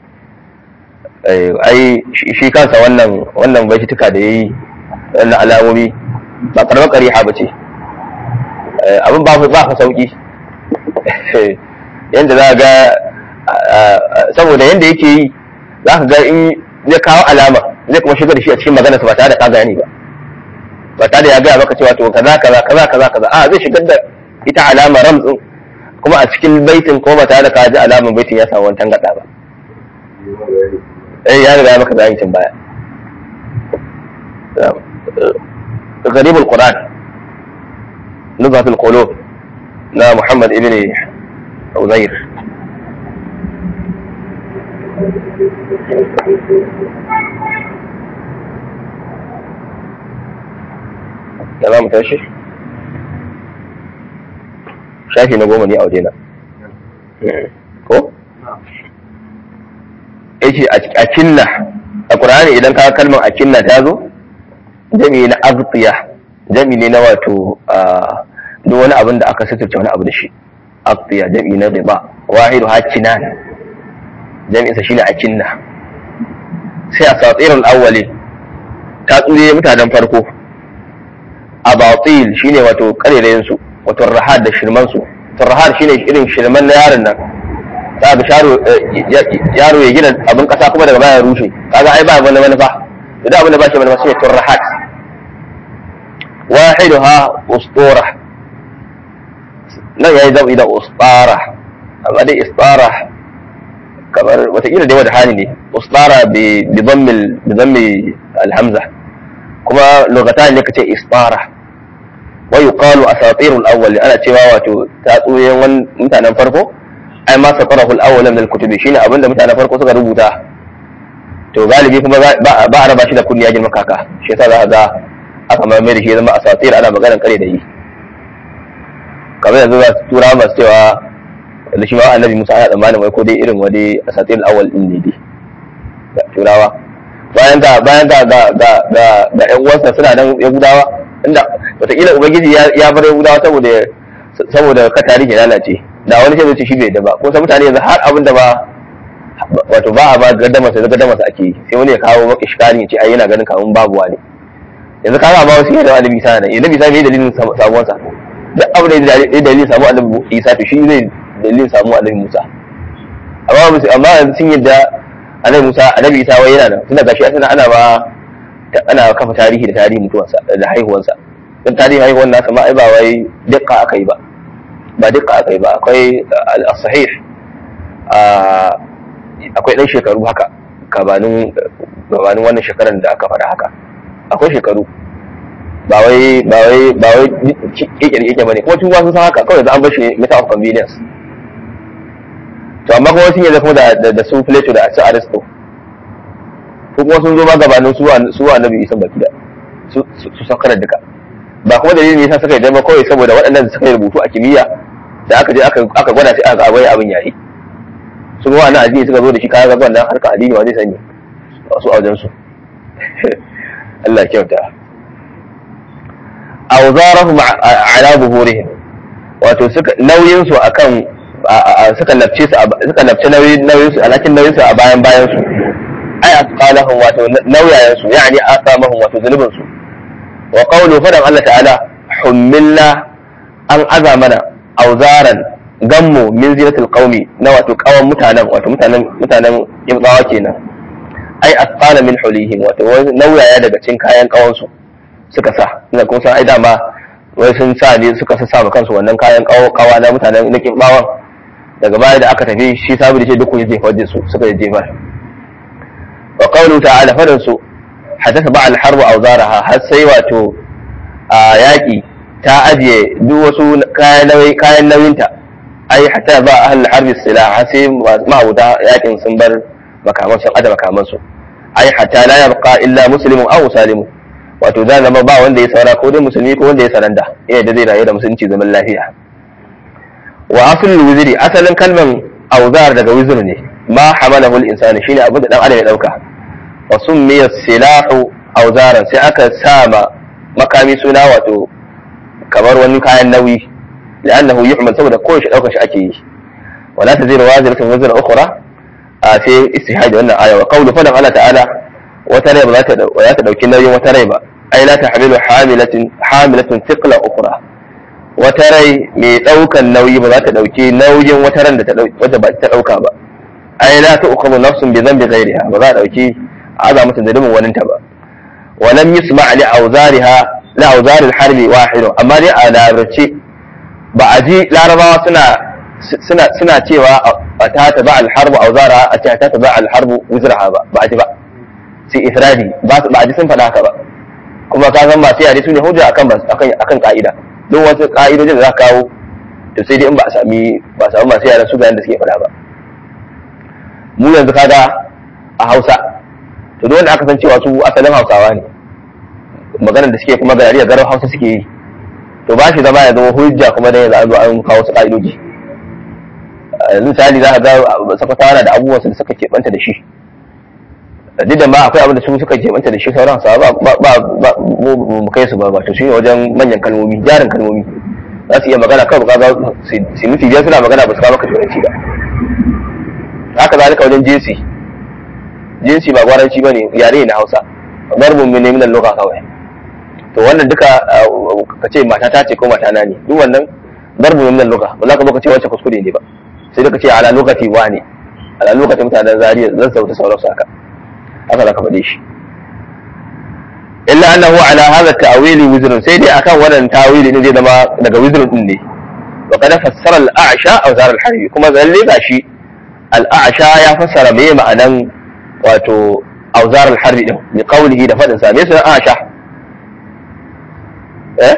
S1: ai shi kansa wannan wannan baituka da yayi wannan alamomi ba karamar ƙariha ba ce abin ba ba fa sauki yanda za ga saboda yanda yake yi za ka ga in zai kawo alama zai kuma shiga da shi a cikin maganarsa ba tare da ka gane ba ba tare da ya gaya maka cewa to kaza kaza kaza kaza kaza a zai shigar da ita alama ramtsin kuma a cikin baitin ko ba tare da ka ji alaman baitin ya samu wani tangada ba eh ya riga ya maka bayani tun baya غريب القرآن نزهة القلوب نا محمد ابن عزير da za mu tashi shafi na goma ne a wajena ko? yace a kinna a ƙur'ani idan ka kalmar a kinna ta zo jami na abtiya jami ne na wato duk wani abin da aka suturce wani abu da shi abtiya jami na riba wahidu hakinan jami'insa shine a kinna sai a satsirin awwali ta tsure mutanen farko a batil shine wato karerayen su wato rahad da shirman su rahad shine irin shirman na yaron nan za ga yaro ya gina abin kasa kuma daga baya rushe kaga ai ba wani manufa da abin da ba shi manufa shine turrahat wahiduha ustura nan yayi zabi da ustara amma dai istara kamar watakila dai wada hali ne ustara bi bi dhammi bi dhammi alhamza kuma lugatan ne kace istara wa yuqalu asatirul awwal ana cewa wato tatsuyen mutanen farko ai ma safarahu al-awwal min al-kutubi shine abinda mutanen farko suka rubuta to galibi kuma ba a raba shi da kunniya girman kaka shi yasa za ka ga aka ma mai da shi zama asatir ana maganar kare da yi kamar yanzu za su tura masu cewa da shi ma annabi Musa ana tsammanin wai ko dai irin wani asatir al-awwal din ne dai turawa bayan ga bayan ga ga ga ga ga ƴan uwansa suna nan yahudawa inda wataƙila ubangiji ya bar yahudawa saboda saboda ka tarihi lalace da wani sai zai shi bai da ba ko sai mutane yanzu har abin da ba wato ba a ba gaddama sai gaddama sa ake sai wani ya kawo maka iskari ya ce ai yana ganin kamun babu wani yanzu kaga amma wasu da annabi isa ne annabi isa ne dalilin samuwar sa duk abin da ya dalilin samu annabi isa to shi zai dalilin samu annabi musa amma amma yanzu sun yadda annabi musa annabi isa wai yana nan tunda gashi asana ana ba ana kafa tarihi da tarihi mutuwarsa da haihuwarsa don tarihi haihuwar nasa ma ai ba wai dukka aka yi ba ba duka aka yi ba akwai al-sahih akwai ɗan shekaru haka gabanin wannan shekarar da aka faɗa haka akwai shekaru ba wai ba wai ba wai kekere keke bane kuma tun sun san haka kawai da an bar shi meta of convenience to amma kuma sun yi kuma da da su Plato da su Aristo ko kuma sun zo ma gabanin su su annabi Isa baki da su su sakara duka ba kuma dalilin yasa suka yi dama kawai saboda waɗannan suka yi rubutu a kimiyya da aka je aka gwada sai aka abai abin yayi su kuma wannan addini suka zo da shi kayan gaban nan harkar addini ma zai sani su a wajen su Allah ya kyauta awzarahum ala zuhurihim wato suka nauyin su akan suka lafce su suka lafce nauyin nauyin su alakin nauyin su a bayan bayan su ai asqalahum wato nauyayen su yani asamahum wato zunubin su wa qawlu fadan Allah ta'ala hummilna an aza mana auzaran gammu min zinatul qaumi na wato kawan mutanen wato mutanen mutanen ibdawa kenan ai asqala min hulihim wato nauyaya daga cikin kayan kawan su suka sa ina kun san ai dama wai sun sa ne suka sa sa kansu wannan kayan kawa na mutanen na ibdawan daga baya da aka tafi shi sabu da ce duk kun jefar da su suka jefar wa qawlu ta'ala fadan su hadatha ba'al harbu auzaraha har sai wato a yaƙi ta ajiye duk wasu kayan nauyinta ai hatta ba ahal harbi sila har sai ma'abuta yaƙin sun bar makaman sun ada makaman su ai hatta la yabqa illa muslimun aw salimun wato da zama ba wanda ya saura ko dai musulmi ko wanda ya saranda yana da zai rayu da musulunci zaman lafiya wa aslul wizri asalin kalman auzar daga wizr ne ma hamalahu al-insani shine abin da dan adam ya dauka wa summiya silahu auzaran sai aka sama makami suna wato kamar wani kayan nauyi لأنه يحمل saboda kowace ɗaukar shi ake yi wala ta zira waziratun wazira ukhra a sai istihadi wannan aya wa qawlu fadan Allah ta'ala wata rai ba za ta dauki nauyin wata rai ba ai la tahmilu hamilatin hamilatun thiqla ukhra wata rai mai daukan nauyi ba za ta dauki nauyin wata ran da ta wata ba ta dauka ba ai la tu'khadhu nafsun bi dhanbi ghayriha ba za ta dauki aza mata zalimin wani ta ba wa lam yusma' li awzariha la awzar al-harbi wahid amma dai a larabci ba a ji larabawa suna suna suna cewa a ta ta ba alharbu auzara a ce ta ta ba alharbu wizraha ba ba a ji ba sai ifradi ba a ji sun faɗa haka ba kuma ka san masu yare su ne hujja akan akan akan ka'ida duk wasu ka'idojin da za ka kawo to sai dai in ba a sami ba a sami masu yaren su ga da suke faɗa ba mu yanzu kaga a Hausa to duk wanda aka san cewa su asalin Hausawa ne maganar da suke kuma gari garin Hausa suke yi to ba shi zama ya zama hujja kuma da yanzu an kawo wasu ka'idoji yanzu misali za ka ga sakwatawa da abubuwan da suka keɓanta da shi duk da ma akwai abin da su suka keɓanta da shi sauran sa ba ba ba mu kai su ba ba to shi wajen manyan kalmomi jarin kalmomi za su iya magana kawai ka su mutu biyar suna magana ba su kawo maka turanci ba haka zalika wajen jinsi jinsi ba gwaranci ba ne yare na hausa barbun ne minan loka kawai to wannan duka ka ce mata ta ce ko mata na ne duk wannan darbu min luga ba za ka baka ce wacce kuskure ne ba sai da ka ce ala lokaci wa ne ala lokacin mutanen zariya zan sauta sauransu haka haka za ka faɗe shi illa annahu ala hadha ta'wili wizrun sai dai akan wannan ta'wili ne zai zama daga wizrun din ne wa kada fassara al-a'sha aw zar al-harbi kuma zalle gashi al-a'sha ya fassara me ma'anan wato auzar al-harbi din bi qawlihi da fadin sa me sunan a'sha eh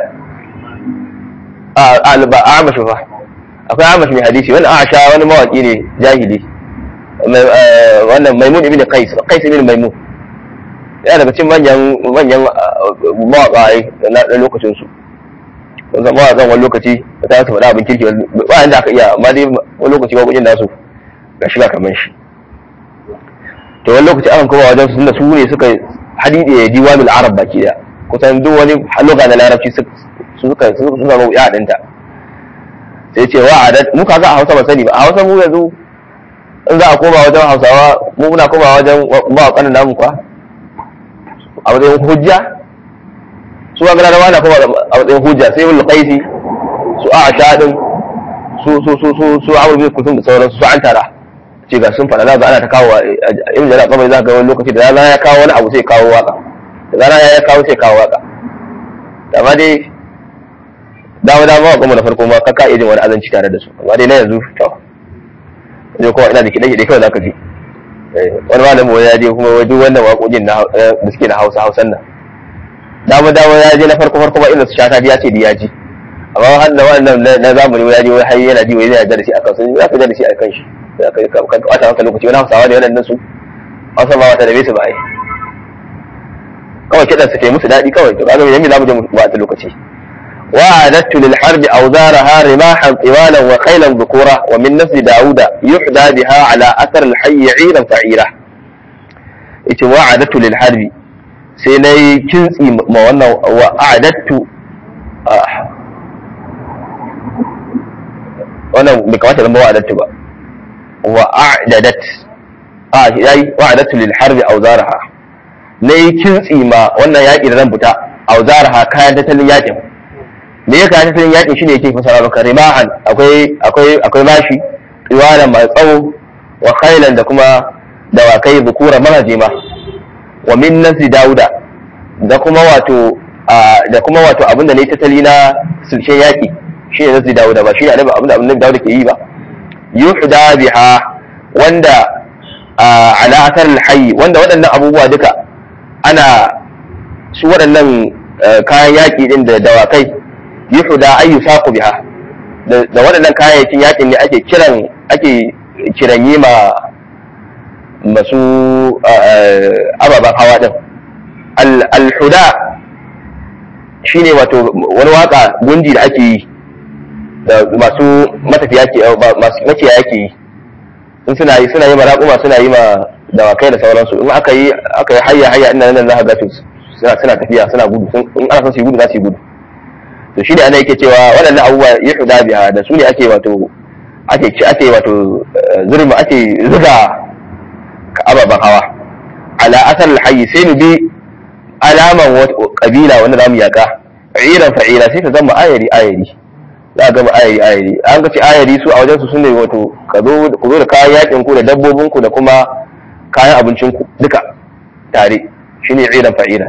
S1: ba amashi fa akwai amashi mai hadisi wani asha wani mawaki ne jahili wannan maimun ibn qais qais ibn maimun ya daga cikin manyan manyan mawaka na lokacin su kun san mawakan wani lokaci ta su faɗa abin kirki ba inda aka iya amma dai wani lokaci ba gujin nasu ga shiga kamar shi to wani lokaci akan kuma wajen su tunda su ne suka hadidi ya diwanul arab baki daya kusan duk wani loga na larabci su suka suka zama ya dinta sai ce wa adat mu kaga a Hausa ba sani ba a Hausa mu yanzu in za a koma wajen Hausawa mu muna koma wajen ba kanin namu kwa a matsayin hujja su ga gara na koma a matsayin hujja sai wal qaisi su a shadin su su su su su amur bi kusum da sauransu su an tara ce ga sun fada za ga ana ta kawo in da kamar za ga wani lokaci da rana ya kawo wani abu sai kawo waka da rana ya kawo sai kawo waka amma dai dama dama wa kuma na farko ma kaka iya jin wani azanci tare da su amma dai na yanzu to zai kowa ina da kiɗe kiɗe kawai zaka ji wani malamin wani ya je kuma wajen wannan waƙoƙin da suke na hausa hausan nan dama dama ya je na farko farko ba inda su shata ya ce da ya ji amma har da wannan na zamani ya je wai har yana ji wai zai darasi akan su za ka darasi akan shi za ka ka wata maka lokaci wani hausawa ne wannan su hausa ba wata da bai su ba ai kawai kiɗan su ke musu daɗi kawai to kaga yanzu za mu je mu ba ta lokaci وأعددت للحرب أوزارها رماحا طوالا وخيلا ذكورا ومن نسل داود يحدى بها على أثر الحي عيرا فعيرا ita wa'adatu lil harbi sai na yi kintsi ma wannan wa'adatu wannan bai kamata zama wa'adatu ba wa'adadat a yayi wa'adatu lil harbi awzaraha nayi kintsi ma wannan yaki da zan fita awzaraha kayan tattalin yakin me ya kayan tattalin yakin shine yake fasara maka rimahan akwai akwai akwai mashi iwana mai tsawo wa khailan da kuma dawakai zukura maraje ma wa min nasi dauda da kuma wato da kuma wato abinda ne tattali na sulshen yaki shi ne nasi dauda ba shi ne abinda abinda dauda ke yi ba yuhda biha wanda ala asar alhayy wanda waɗannan abubuwa duka ana su waɗannan kayan yaƙi din da dawakai yuhda ayu saqu biha da waɗannan kayayyakin yaƙin ne ake kiran ake kiranyi ma masu ababen hawa din al-huda shine wato wani waka gunji da ake yi da masu matafiya ke masu makiyaya ke yi in suna yi suna yi ma raƙuma suna yi ma dawakai da sauransu in aka yi aka yi hayya hayya ina nan za ka ga suna suna tafiya suna gudu in ana son su yi gudu za su yi gudu to shi ne ana yake cewa waɗannan abubuwa ya huda biya da su ne ake wato ake ci ake wato zurma ake zuga ababen hawa ala asal hayyi sai mu bi alaman kabila wanda zamu yaka iran fa'ila sai ka zama ayari ayari za ka gama ayari ayari an ga ce ayari su a wajen su sune wato ka zo ku zo da kayan yakin ku da dabbobin ku da kuma kayan abincin ku duka tare shine iran fa'ila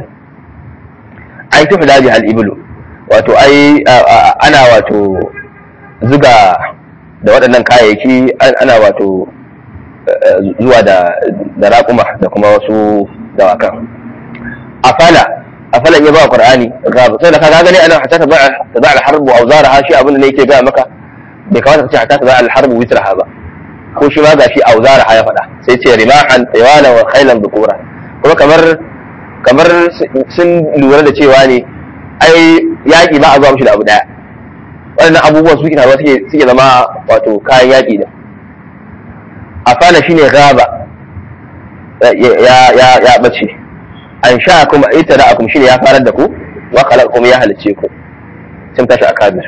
S1: ai tafi daji hal iblu wato ai ana wato zuga da waɗannan kayayyaki ana wato zuwa da da raƙuma da kuma wasu dawakan afala afala ya ba qur'ani gaba sai da ka gane ana hatta ta ba ta ba al-harb wa awzaraha shi abin da ne yake ga maka bai kamata ka ce hatta ta ba al-harb witraha ba ko shi ma gashi awzaraha ya faɗa sai ce rimahan taywala wa khailan dhukura kuma kamar kamar sun lura da cewa ne ai yaƙi ba a zuwa mishi da abu daya waɗannan abubuwan suke taruwa suke suke zama wato kayan yaƙi da afana shine gaba ya ya ya bace an sha kuma ita da akum shine ya farar da ku wa khalaqakum ya halice ku sun tashi a kabir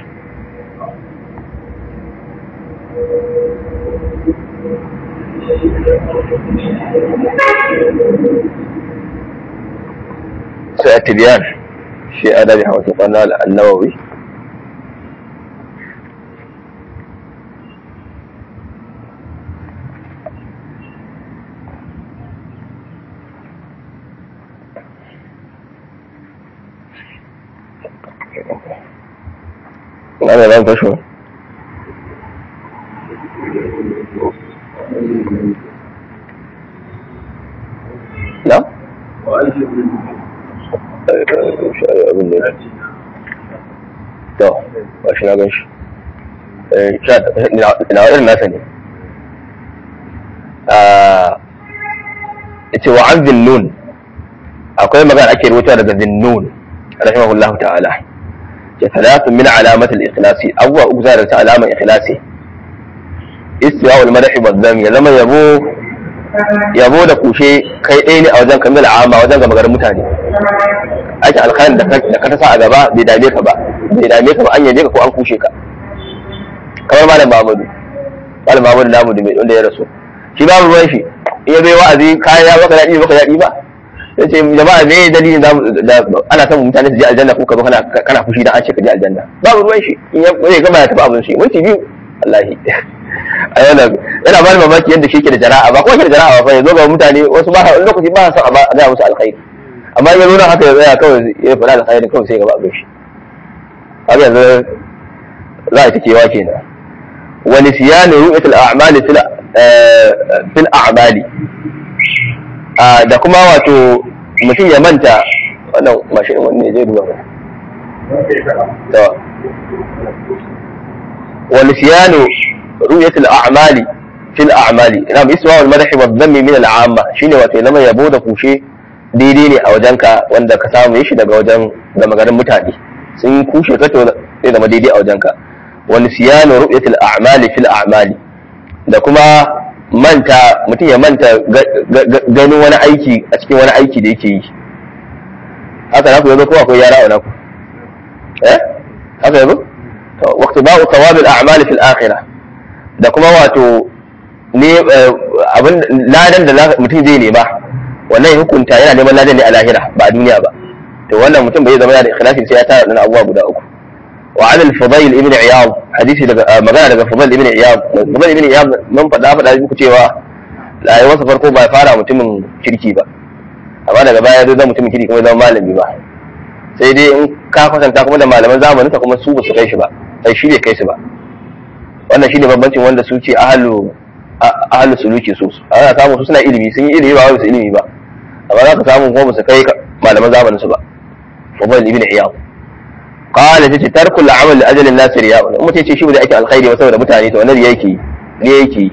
S1: sai at-tibyan shi adabi hawasa qanna an-nawawi ana nan fasho na? abin da to ba shi na gan shi na irin nasa ne ita wa an zinnun akwai magana ake rubuta daga zinnun rahimahullahu ta'ala ثلاث من علامة الإخلاص أول أجزاء علامة إخلاصي استواء المدح والذم يا لما يبو yabo da kushe kai ɗaya ne a wajen kamil amma wajen gama garin mutane ake alkhairin da ka ta sa a gaba bai dame ka ba bai dame ka ba an yabe ka ko an kushe ka kamar malam Muhammadu malam Muhammadu namu da mai wanda ya rasu shi babu ruwan shi iya bai wa'azi kayan ya baka daɗi baka daɗi ba ya ce jama'a me dalilin da ana son mutane su je aljanna ko ka zo kana kana fushi da an ce ka je aljanna babu ruwan shi in ya zai gama ya tafi abin shi minti biyu wallahi yana yana ba mamaki yadda shi ke da jara'a ba kuma ke da jara'a ba ya zo ga mutane wasu ba wani lokaci ba son a ga musu alkhairi amma ya nuna haka ya tsaya kawai ya faɗa alkhairi kawai sai gaba abin shi haka yanzu za a ta kewa kenan wani siyanu ru'yatul a'mali fil a'mali da kuma wato mutum ya manta wannan mashin wanne zai duba ba wani siyanu ru'yatul a'mali fil a'mali ina bi isma wal madahi wa dhammi min al amma shine wato zama yabo da kushe daidai ne a wajenka wanda ka samu shi daga wajen gama garin mutane sun kushe ka to zai zama daidai a wajenka wani siyanu ru'yatul a'mali fil a'mali da kuma manta mutum ya manta ganin wani aiki a cikin wani aiki da yake yi haka na ku yanzu ko akwai yara a naku eh haka yanzu to waqti ba'u thawab al-a'mal fi al-akhirah da kuma wato ne abin ladan da mutum zai nema wannan ya hukunta yana neman ladan ne a lahira ba a duniya ba to wannan mutum bai zama da ikhlasi sai ya tara dan abubuwa guda uku wa an al-fudayl ibn iyad hadisi daga magana daga fudayl ibn iyad fudayl ibn iyad mun faɗa faɗa muku cewa rayuwarsa farko ba fara mutumin kirki ba amma daga baya zai zama mutumin kirki kuma zama malami ba sai dai in ka kwatanta kuma da malaman zamanin ka kuma su ba su kai shi ba sai shi bai kai su ba wannan shine bambancin wanda su ce ahlu ahlu suluki su ana samu su suna ilimi sun yi ilimi ba wai su ilimi ba amma za ka samu kuma ba su kai malaman zamanin su ba fudayl ibn iyad qala tace tarku al-amal li ajali an-nas riya in mutum ce shi ba da ake alkhairi ba saboda mutane to wannan yake ne yake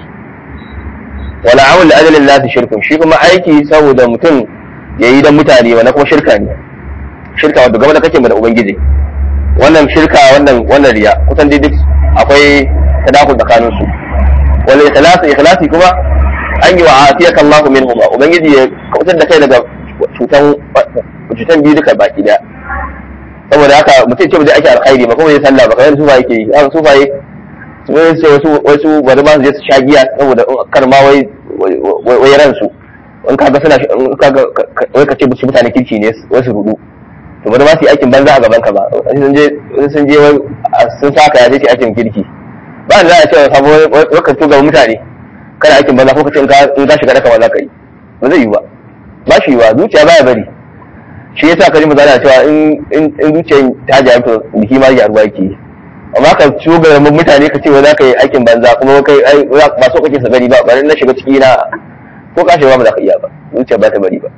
S1: wala amal li ajali an-nas shirkun shi kuma aiki saboda mutum yayi dan mutane wannan kuma shirka ne shirka wanda game da kake da ubangiji wannan shirka wannan wannan riya kusan dai duk akwai tadakul tsakanin su wal ikhlas ikhlasi kuma an yi wa afiyaka Allah minhum ubangiji ya kautar da kai daga cutan cutan biyu duka baki daya saboda haka mutum ce da ake alkhairi ba kuma ya sallah ba kamar sufa yake yi haka sufa yi wai ce wasu wasu bari ma su je su sha giya saboda kar ma wai wai ransu in kaga suna in kaga wai ka ce musu mutane kirki ne wasu rudu to bari ma su yi aikin banza a gaban ka ba sun je sun je sun saka ya ce aikin kirki ba da za a ce sabo wai ka tuga mutane kana aikin banza ko ka ce in ka shiga daka ba za ka yi ba zai yi ba ba shi ba zuciya baya bari shi yasa ka ji magana cewa in in zuciyar ta jaye to biki ma ya ruwa yake amma ka ciwo ga mutane ka ce wa za ka yi aikin banza kuma kai ba so kake sa gani ba bari na shiga ciki na ko ka shiga ba za ka iya ba zuciya ba ta bari ba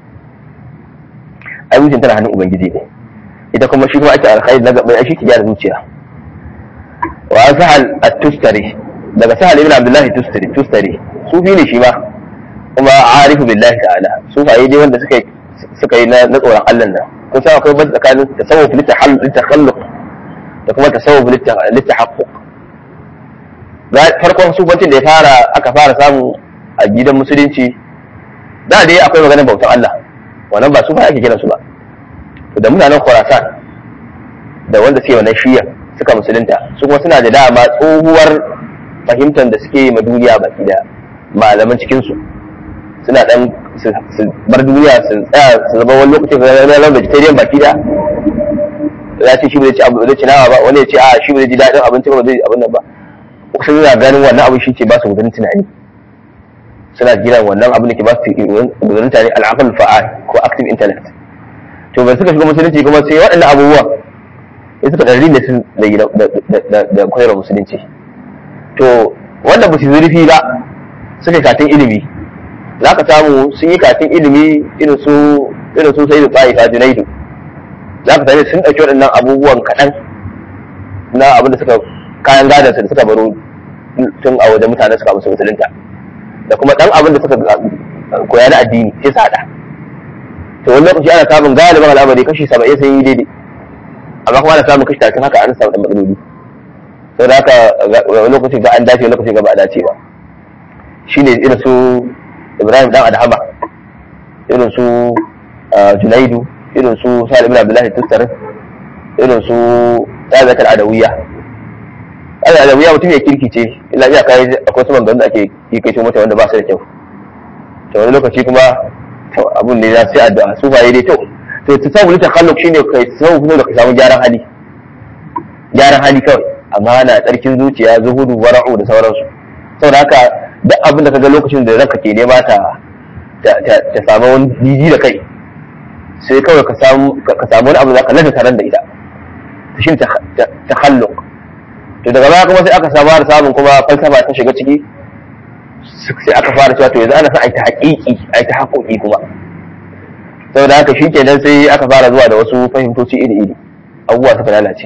S1: ai zuciyar tana hannun ubangiji ne ita kuma shi kuma ake alkhairi na gaban shi ki gyara zuciya wa sahal at-tustari daga sahal ibn abdullahi tustari tustari sufi ne shi ma kuma arifu billahi ta'ala sufaye dai wanda suka suka yi na tsoron Allah nan kun san akwai ban tsakanin tasawuf litakhalluq da kuma tasawuf litahaqquq farkon sufancin da ya fara aka fara samu a gidan musulunci da dai akwai maganar bautan Allah wannan ba sufa ake kiransu ba da mutanen Khurasan da wanda suke wannan shiya suka musulunta su kuma suna da dama tsohuwar fahimtar da suke ma duniya baki da malaman cikinsu suna dan su bar duniya su tsaya su zama wani lokacin da zama vegetarian baki da ya ce shi bai ci abu zai ci nama ba wani ya ce a shi bai ji daɗin abinci ba zai abin nan ba sun yana ganin wannan abu shi ke ba su gudun tunani suna gina wannan abin da ke ba su gudun tunani al'aqal fa'al ko active intellect to bai suka shiga musulunci kuma sai waɗannan abubuwan sai suka ɗari ne sun da koyarwa musulunci to wanda ba su zurfi ba suka katin ilimi za ka samu sun yi katin ilimi irin su irin su sai da tsayi ta junaidu za ka sami sun ɗauki waɗannan abubuwan kaɗan na abin da suka kayan gadansu da suka baro tun a wajen mutane suka musu musulunta da kuma ɗan abin da suka koya na addini sai su haɗa to wani lokaci ana samun galibin al'amari kashi saba'in sun yi daidai amma kuma ana samun kashi talatin haka an samu ɗan matsaloli sau da haka wani lokaci ga an dace wani lokaci ga ba a dace ba shine irin su ibrahim dan adhama irin su junaidu irin su salim ibn abdullahi tustar irin su tabiat al-adawiyya al-adawiyya mutum ya kirki ce illa iya kai akwai su mangan da ake yi kai mata wanda ba su da kyau to wani lokaci kuma to abun ne za su yi addu'a su faye dai to to ta samu ta kallon shine kai sau kuma da ka samu gyaran hali gyaran hali kawai amma na tsarkin zuciya zuhudu wara'u da sauransu saboda haka duk abin da ka ga lokacin da ranka ke nema ta ta samu wani jiji da kai sai kawai ka samu ka samu wani abu da ka lafa taron da ita ta shi ta halluq to daga baya kuma sai aka samu da samun kuma falsafa ta shiga ciki sai aka fara cewa to yanzu ana son a yi ta haƙiƙi a yi ta haƙoƙi kuma saboda haka shi kenan sai aka fara zuwa da wasu fahimtoci iri-iri abubuwa suka lalace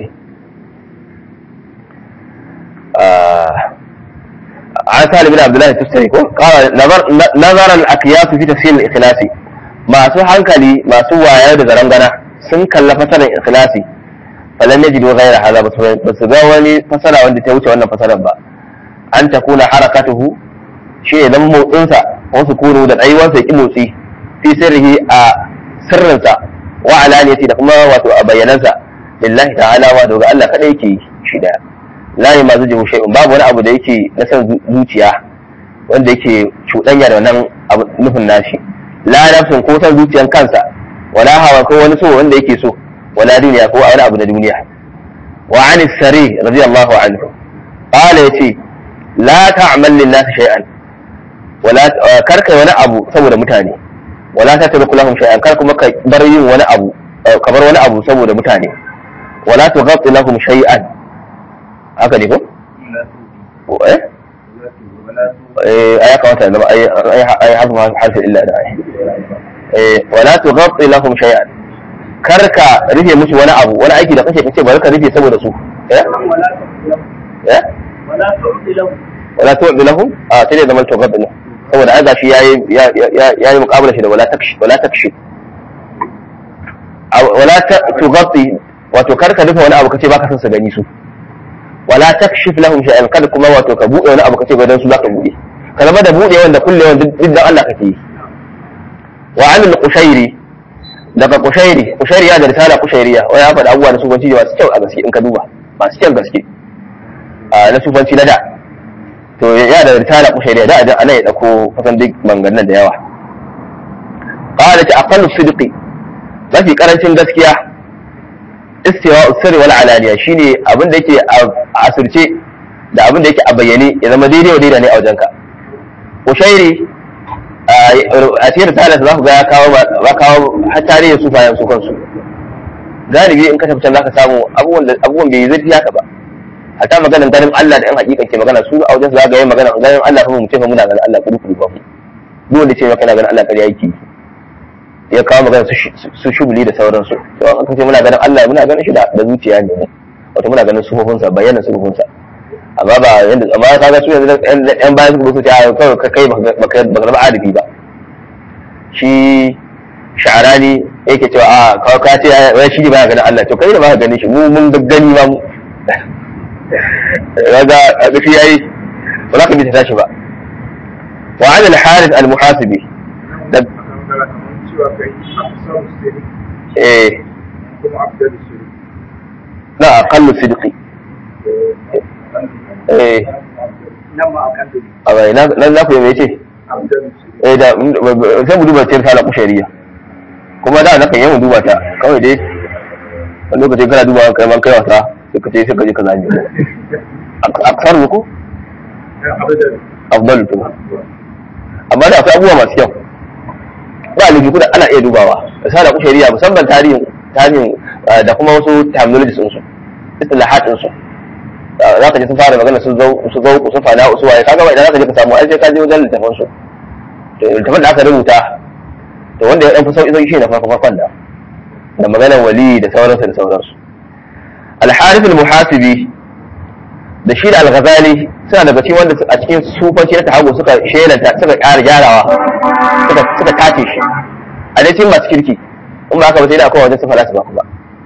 S1: عن سالم بن عبد الله التستري قال نظر الاقياس في تفسير الاخلاص masu hankali masu waya da zarangana sun kalla fasarar ikhlasi falan yajidu ghayra hadha ba su ga wani fasara wanda ta wuce wannan fasarar ba an ta kuna harakatuhu shi idan motsinsa wasu kunu da tsayuwarsa ki motsi fi sirrihi a sirrinsa wa alaniyati da kuma wato a bayyanansa lillahi ta'ala wa daga Allah kadai yake shi daya la ma zuji shay'un babu wani abu da yake na san zuciya wanda yake cuɗanya da wannan nufin nashi la nafsin ko san zuciyan kansa wala hawa ko wani so wanda yake so wala duniya ko wani abu na duniya wa an sari radiyallahu anhu qala yace la ta'mal lin nas shay'an wala karka wani abu saboda mutane wala tatruku lahum shay'an kar kuma ka bar yin wani abu ka bar wani abu saboda mutane wala tughatti lahum shay'an haka ne ko eh ai kamata da ai ai harfu harfi illa da ai eh wala tughatti lahum shay'an karka rufe musu wani abu wani aiki da kake kace bari ka rufe saboda su eh eh
S2: wala tu'ti lahu
S1: wala tu'ti lahum a sai da zaman tughatti lahum saboda ai gashi yayi yayi muqabala shi da wala takshi wala takshi wala tughatti wato karka rufe wani abu kace baka son su gani su wala takshif lahum shay'an kada kuma wato ka bude wani abu kace ba dan su zaka bude ka zama da bude wanda kulle wanda duk da Allah kake yi wa anil qushairi daga qushairi qushairi ya da risala qushairiya wa ya faɗa abubuwa da sufanci masu kyau a gaske in ka duba masu kyau gaske a na sufanci na da to ya da risala qushairiya da da ana ya dauko kusan duk mangannan da yawa qala ta aqallu sidqi mafi karancin gaskiya istiwa sirri wal alaniya shine abin da yake a asirce da abin da yake a bayyane ya zama daidai wa daidai ne a wajenka ushairi a cikin risalar za ku ga ya kawo ba kawo har tarihin su bayan su kansu galibi in ka tafi can za ka samu abubuwan da abubuwan bai zai haka ba hatta maganar ganin Allah da yan hakika ke magana su a wajen su za ga yin magana ganin Allah kuma mu ce fa muna ganin Allah kudu kudu ba mu duk wanda ce maka na ganin Allah ƙarya yake ya kawo magana su shubuli da sauransu to an kace muna ganin Allah muna ganin shi da zuciya ne wato muna ganin sufofinsa bayyana sufofinsa amma ba yanda amma ka ga su yanzu yan bayan su su ce a kawai ka kai baka zama arifi ba shi sha'arani yake cewa a kawai ka ce wai shi ne baya ganin Allah to kai da baka ganin shi mu mun gani ba mu kaga a gafi yayi ba za ka bi ta tashi ba wa an al-harith al-muhasibi da
S2: cewa kai afsar sirri
S1: eh
S2: kuma abdal sirri
S1: na aqallu sidqi eh
S2: nan ma akan dole
S1: a bai na na ku me yace
S2: abdal sirri
S1: eh da sai mu duba cikin sala kushariya kuma da nakan yawan duba ta kawai dai wani lokaci kana duba kai man kai wasa sai ka ce sai ka je ka zabi aksar muku
S2: abdal
S1: afdalu tuma amma da akwai abubuwa masu kyau ba laifi kuma ana iya dubawa sala kushariya musamman tarihin tarihin da kuma wasu terminologies din su istilahat din su za ka ji sun fara magana sun zau su zau su fada su waye kaga ba idan za ka je ka samu ai sai ka je wajen littafin su to littafin da aka rubuta to wanda ya dan fi sauki sauki shi na farko farkon da da maganar wali da sauransu da sauransu al-harith al-muhasibi da shi da al-ghazali suna daga cikin wanda a cikin sufanci na tahago suka shelanta suka ƙara gyarawa suka suka tace shi a dai cikin masu kirki in ba haka ba sai da akwai wajen su falasifa kuma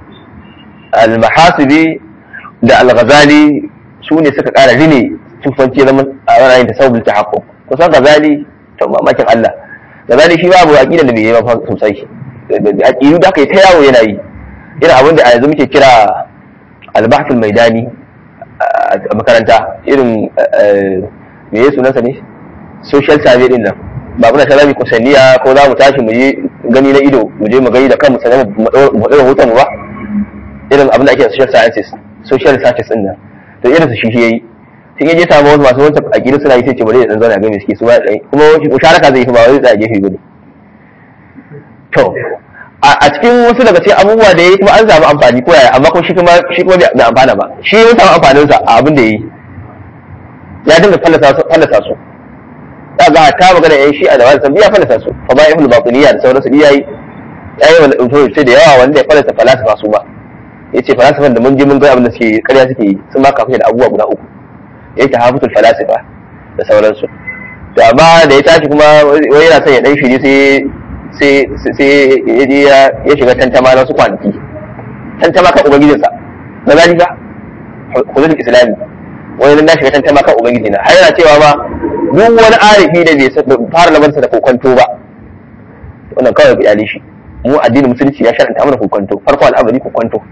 S1: al-muhasibi da al-ghazali su ne suka ƙara rine sufanci na a ra'ayin tasawuf tahaqqu kusan ghazali to mamakin Allah ghazali shi babu aqida da bai yi ba sosai aqidu da aka yi ta yawo yana yi irin abin da a yanzu muke kira al-bahth al-maidani a makaranta irin me ya sunansa ne social survey din nan ba muna ta zami kusanniya ko za mu tashi mu je gani na ido mu je mu gani da kanmu sanar mu ɗaura hoton mu ba irin abin da ake social sciences social researches din nan to irin su shi shi yayi sun yaje samu wasu masu wancan aƙidu suna yi sai ce bari ya dan zauna ga me suke su ba kuma musharaka zai yi ba wai tsaya gefe bane to a cikin wasu daga cikin abubuwa da yayi kuma an samu amfani ko yaya amma kuma shi kuma shi kuma bai amfana ba shi ya samu amfanin sa a abin da yayi ya dinga fallasa su fallasa su da ga ta magana yayin shi a da wani ya fallasa su fa ba ibnu batiniya da sauransu yayi yayi wani ɗauke sai da yawa wanda ya fallasa falsafa su ba yace falasifan da mun je mun ga abin da suke ƙarya suke yi sun ma kafin da abubuwa guda uku yace hafitul falasifa da sauransu to amma da ya tashi kuma wai yana son ya dan shiri sai sai ya je ya shiga tantama na wasu kwanaki tantama kan ubangijinsa na zalika hududul islami wani na shiga tantama kan ubangijina har yana cewa ma duk wani arifi da bai fara labarsa da kokonto ba wannan kawai ku iyali shi mu addinin musulunci ya sharanta mana kokonto farko al'amari kokonto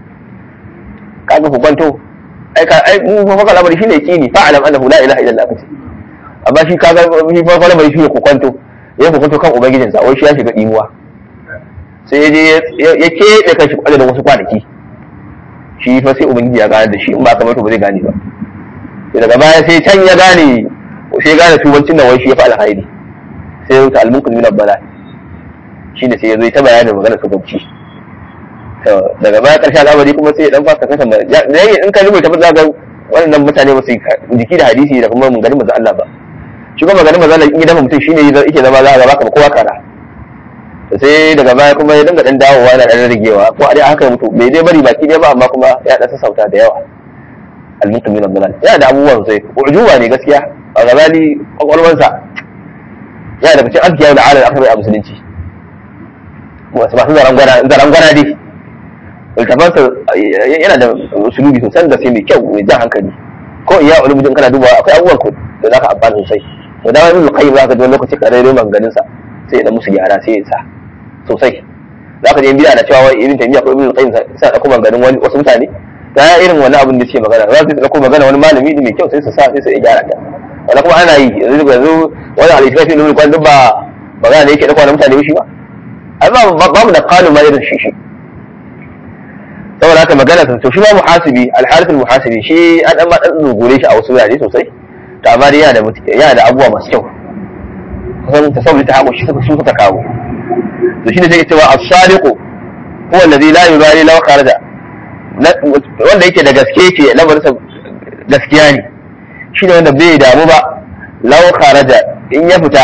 S1: kaga kokonto ai ka ai mu fa farko al'amari shine yaqini fa alam annahu la ilaha illa allah kace amma shi kaga shi farko da mai shi ya kokonto ya kokonto kan ubangijinsa wai shi ya shiga dimuwa sai ya je ya keɓe kan shi da wasu kwanaki shi fa sai ubangiji ya gane da shi in ba kamar to ba zai gane ba sai daga baya sai can ya gane sai ya gane tubancin da wai shi ya fi alhairi sai ya wuce almunkul min abbala shi ne sai ya zo ta bayanin magana tubanci to daga baya karshe al'amari kuma sai ya dan fasa kasa mai in ka rubuta ba za ga wannan mutane ba su jiki da hadisi da kuma mun gani manzo Allah ba shi kuma maganin manzo Allah in gidan mutum shine yake zama za ga baka kowa kara sai daga baya kuma ya dinga dan dawowa na dan rigewa ko a dai haka mutu bai dai bari baki dai ba amma kuma ya dan sassauta da yawa al-mutum min al yana da abubuwan sai ujuba ne gaskiya a gazali kwakwalwansa yana da cikin azkiya da alal akwai a musulunci wasu masu zarangwana zarangwana dai littafansa yana da usulubi sosai da sai mai kyau mai jan hankali ko iya ulumujin kana dubawa akwai abubuwan ku da zaka amfana sosai to da wani qayyim zaka ji wani lokaci ka rere maganganun sa sai ya da musu gyara sai ya sa sosai zaka je biya da cewa wai ibn taymiya ko ibn qayyim sai dauko maganganun wani wasu mutane da ya irin wani abin da suke magana za su dauko magana wani malami mai kyau sai su sa sai su gyara ta wanda kuma ana yi yanzu yanzu wani al-israfi ne kwan duk ba magana da yake dauko wani mutane shi ba amma babu da qalu ma irin shi shi saboda haka magana ta to shi ma muhasibi al-harith al-muhasibi shi an dan ma dan dogore shi a wasu wurare sosai to amma dai yana da yana da abubuwa masu kyau kusan tasawuri ta haƙo shi suka su suka kawo to shine sai cewa as-sadiqu huwa alladhi la yubali law kharaja wanda yake da gaske yake lamarin gaskiya ne shine wanda bai damu ba law kharaja in ya fita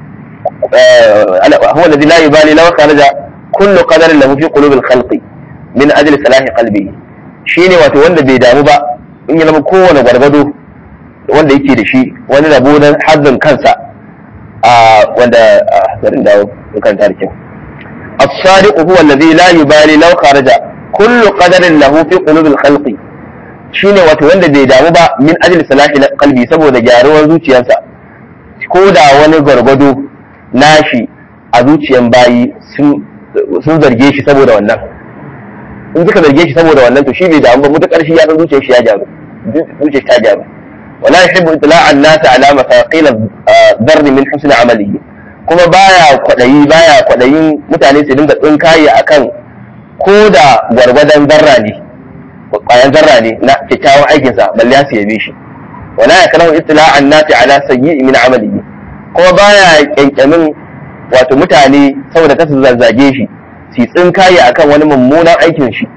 S1: huwa alladhi la yubali law kharaja kullu qadarin lahu fi qulubi al-khalqi min ajli salahi qalbi shine wato wanda bai damu ba in ya zama kowane gwargwado wanda yake da shi wani rabo na hazzin kansa a wanda bari dawo kan tarikin as-sadiq huwa alladhi la yubali law kharaja kullu qadarin lahu fi qulub al-khalq shine wato wanda bai damu ba min ajli salahi qalbi saboda gyaruwar zuciyarsa ko da wani gwargwado nashi a zuciyan bayi sun zarge shi saboda wannan in suka zarge shi saboda wannan to shi bai damu ba mutakar shi ya san zuciyar shi ya gyaru zuciyar ta gyaru wala yuhibbu itla'an nas ala mafaqil ad-darr min husn amalihi kuma baya kwadayi baya kwadayin mutane su dinga tsinkaye akan ko da gwargwadon zarra ne kwayan zarra ne na kyakkyawan aikin sa balle ya yabe shi wala yakrahu itla'an nas ala sayyi min amalihi kuma baya kyankyamin wato mutane saboda kasu zazzage shi su tsinkaye akan wani mummunan aikin shi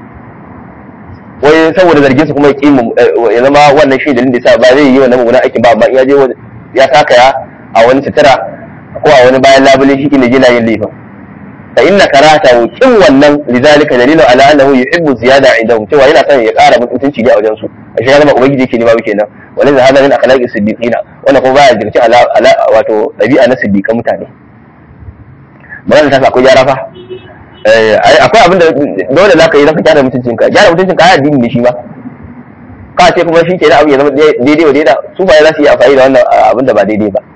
S1: wai saboda zargin su kuma ya kimu ya zama wannan shi dalilin da yasa ba zai yi wannan mummunan aikin ba amma ya je ya saka ya a wani sutura ko a wani bayan labule shi ne jina yin laifin fa inna karata kin wannan lidalika dalilun ala annahu yuhibbu ziyada indahum cewa yana son ya kara mutunci ne a wajen su ashe ya zama ubangiji yake nema kenan wannan da hada min akhlaqi siddiqina wannan kuma baya jirci ala wato dabi'a na siddiqan mutane magana ta akwai gyara fa akwai abin da dole za ka yi zaka gyara mutuncin ka gyara mutuncin ka addini ne shi ba ka ce kuma shi kenan abin ya zama daidai wa daidai su ba za su yi amfani da wannan abin da ba daidai ba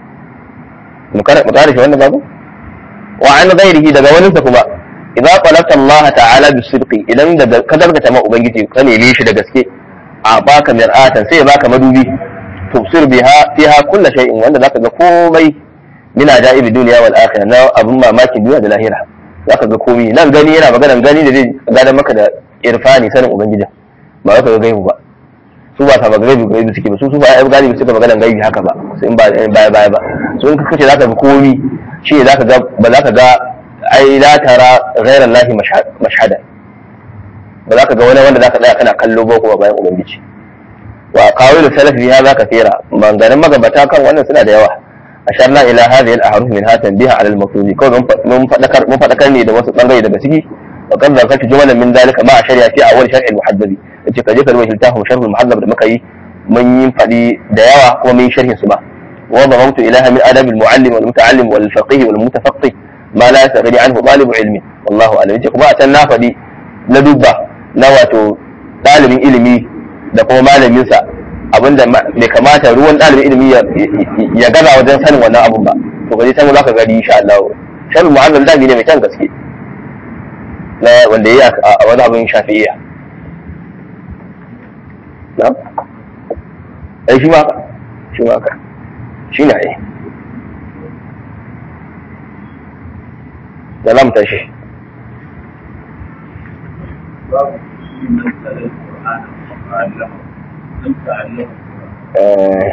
S1: mu kare shi wannan babu wa an ghairihi daga wani sa kuma idza qalata Allah ta'ala bi sidqi idan da ka zargata ma ubangiji ka neme shi da gaske a baka mir'atan sai ya baka madubi tubsir biha fiha kullu shay'in wanda zaka ga komai min ajaibi duniya wal akhirah na abun mamakin duniya da lahira zaka ga komai nan gani yana maganan gani da zai gada maka da irfani sanin ubangiji ba ka ga gaibu ba su ba sa gaibi gaibi suke ba su su ba ai galibi suka maganan gaibi haka ba su in ba baya baya ba su in kace zaka ga komai shi ne zaka ga ba zaka ga ai la tara ghayra allahi mashhada ba zaka ga wani wanda zaka tsaya kana kallo ba kuma bayan ubangiji wa qawilu salafi fi hadha kathira maganganun magabata kan wannan suna da yawa asharna ila hadhihi al-ahruf min hatan biha ala al-mafruzi ko mun fadakar mun fadakar ne da wasu bangare daga ciki wa kan zakartu jumalan min dalika ma shari'a fi awwal sharh al-muhaddabi yace kaje ka rubuta littafin sharh al-muhaddab da muka yi mun yi fadi da yawa kuma mun yi sharhin su ba wa dhamamtu ilaha min adab al-muallim wal muta'allim wal faqih wal mutafaqqih ma la yastaghni anhu talib ilmi wallahu a'lam yace kuma a can na fadi na dubba na wato dalibin ilimi da kuma malamin sa abinda bai kamata ruwan ɗalibin ilimi ya gaza wajen sanin wannan abun ba to kaje can za ka gani insha Allah sharri mu'azzal da ne mai kyan gaske na wanda yayi a wani abin shafi'iyya na ai shi ma ka shi ma ka shine ai da lam tashi
S2: babu shi nan tsarin Qur'ani ta'allama dan ta'allama
S1: آه،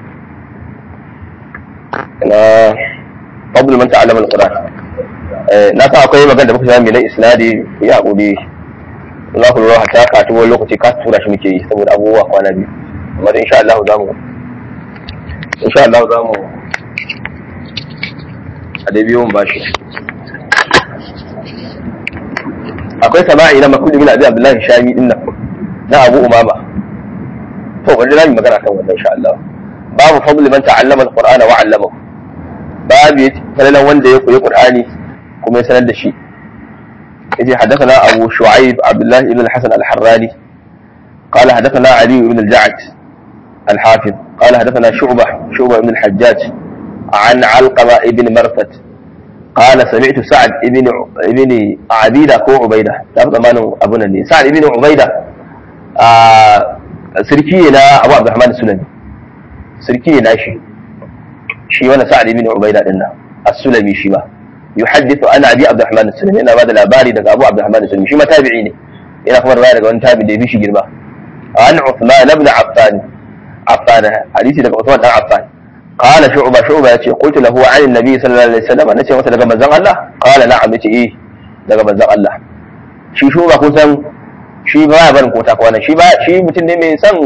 S1: na fadl man ta'allama al-Qur'an Eh, na san akwai magana da muka sami na isnadi ya hakuri za ku lura ta ka wani lokaci ka tura shi muke yi saboda abubuwa kwana biyu amma da insha Allah za mu insha Allah za mu a dai biyu mun bashi akwai sama'i na makul ibn abi abdullahi shami din nan na abu umama to wanda zamu yi magana kan wannan insha Allah babu fadl man ta'allama al-qur'ana wa 'allamahu babu falalan wanda ya koyi qur'ani kuma ya sanar da shi yace hadathana abu shu'aib abdullah ibn al-hasan al-harrani قال حدثنا علي بن الجعد الحافظ قال حدثنا شعبة شعبة بن الحجاج عن علقمة بن مرثد قال سمعت سعد بن ابن عبيدة كو عبيدة لا ضمان أبونا لي سعد بن عبيدة آه سركينا أبو عبد الرحمن السلمي سركينا شي شي وانا سعد بن عبيدة لنا السلمي شي ما يحدث عن أبي عبد الرحمن السلمي أنا بعد الأباري دقى أبو عبد الرحمن السلمي شي ما تابعيني إلى خبر رواية دقى وان تابع دي بيشي جربا عن عثمان بن عفان عفان حديثي دقى عثمان بن عفان قال شعبة شعبة يتي قلت له عن النبي صلى الله عليه وسلم نتي masa daga manzon Allah قال نعم yace eh daga manzon Allah shi shuba kun san shi ba ya barin kota kwana shi ba shi mutum ne mai son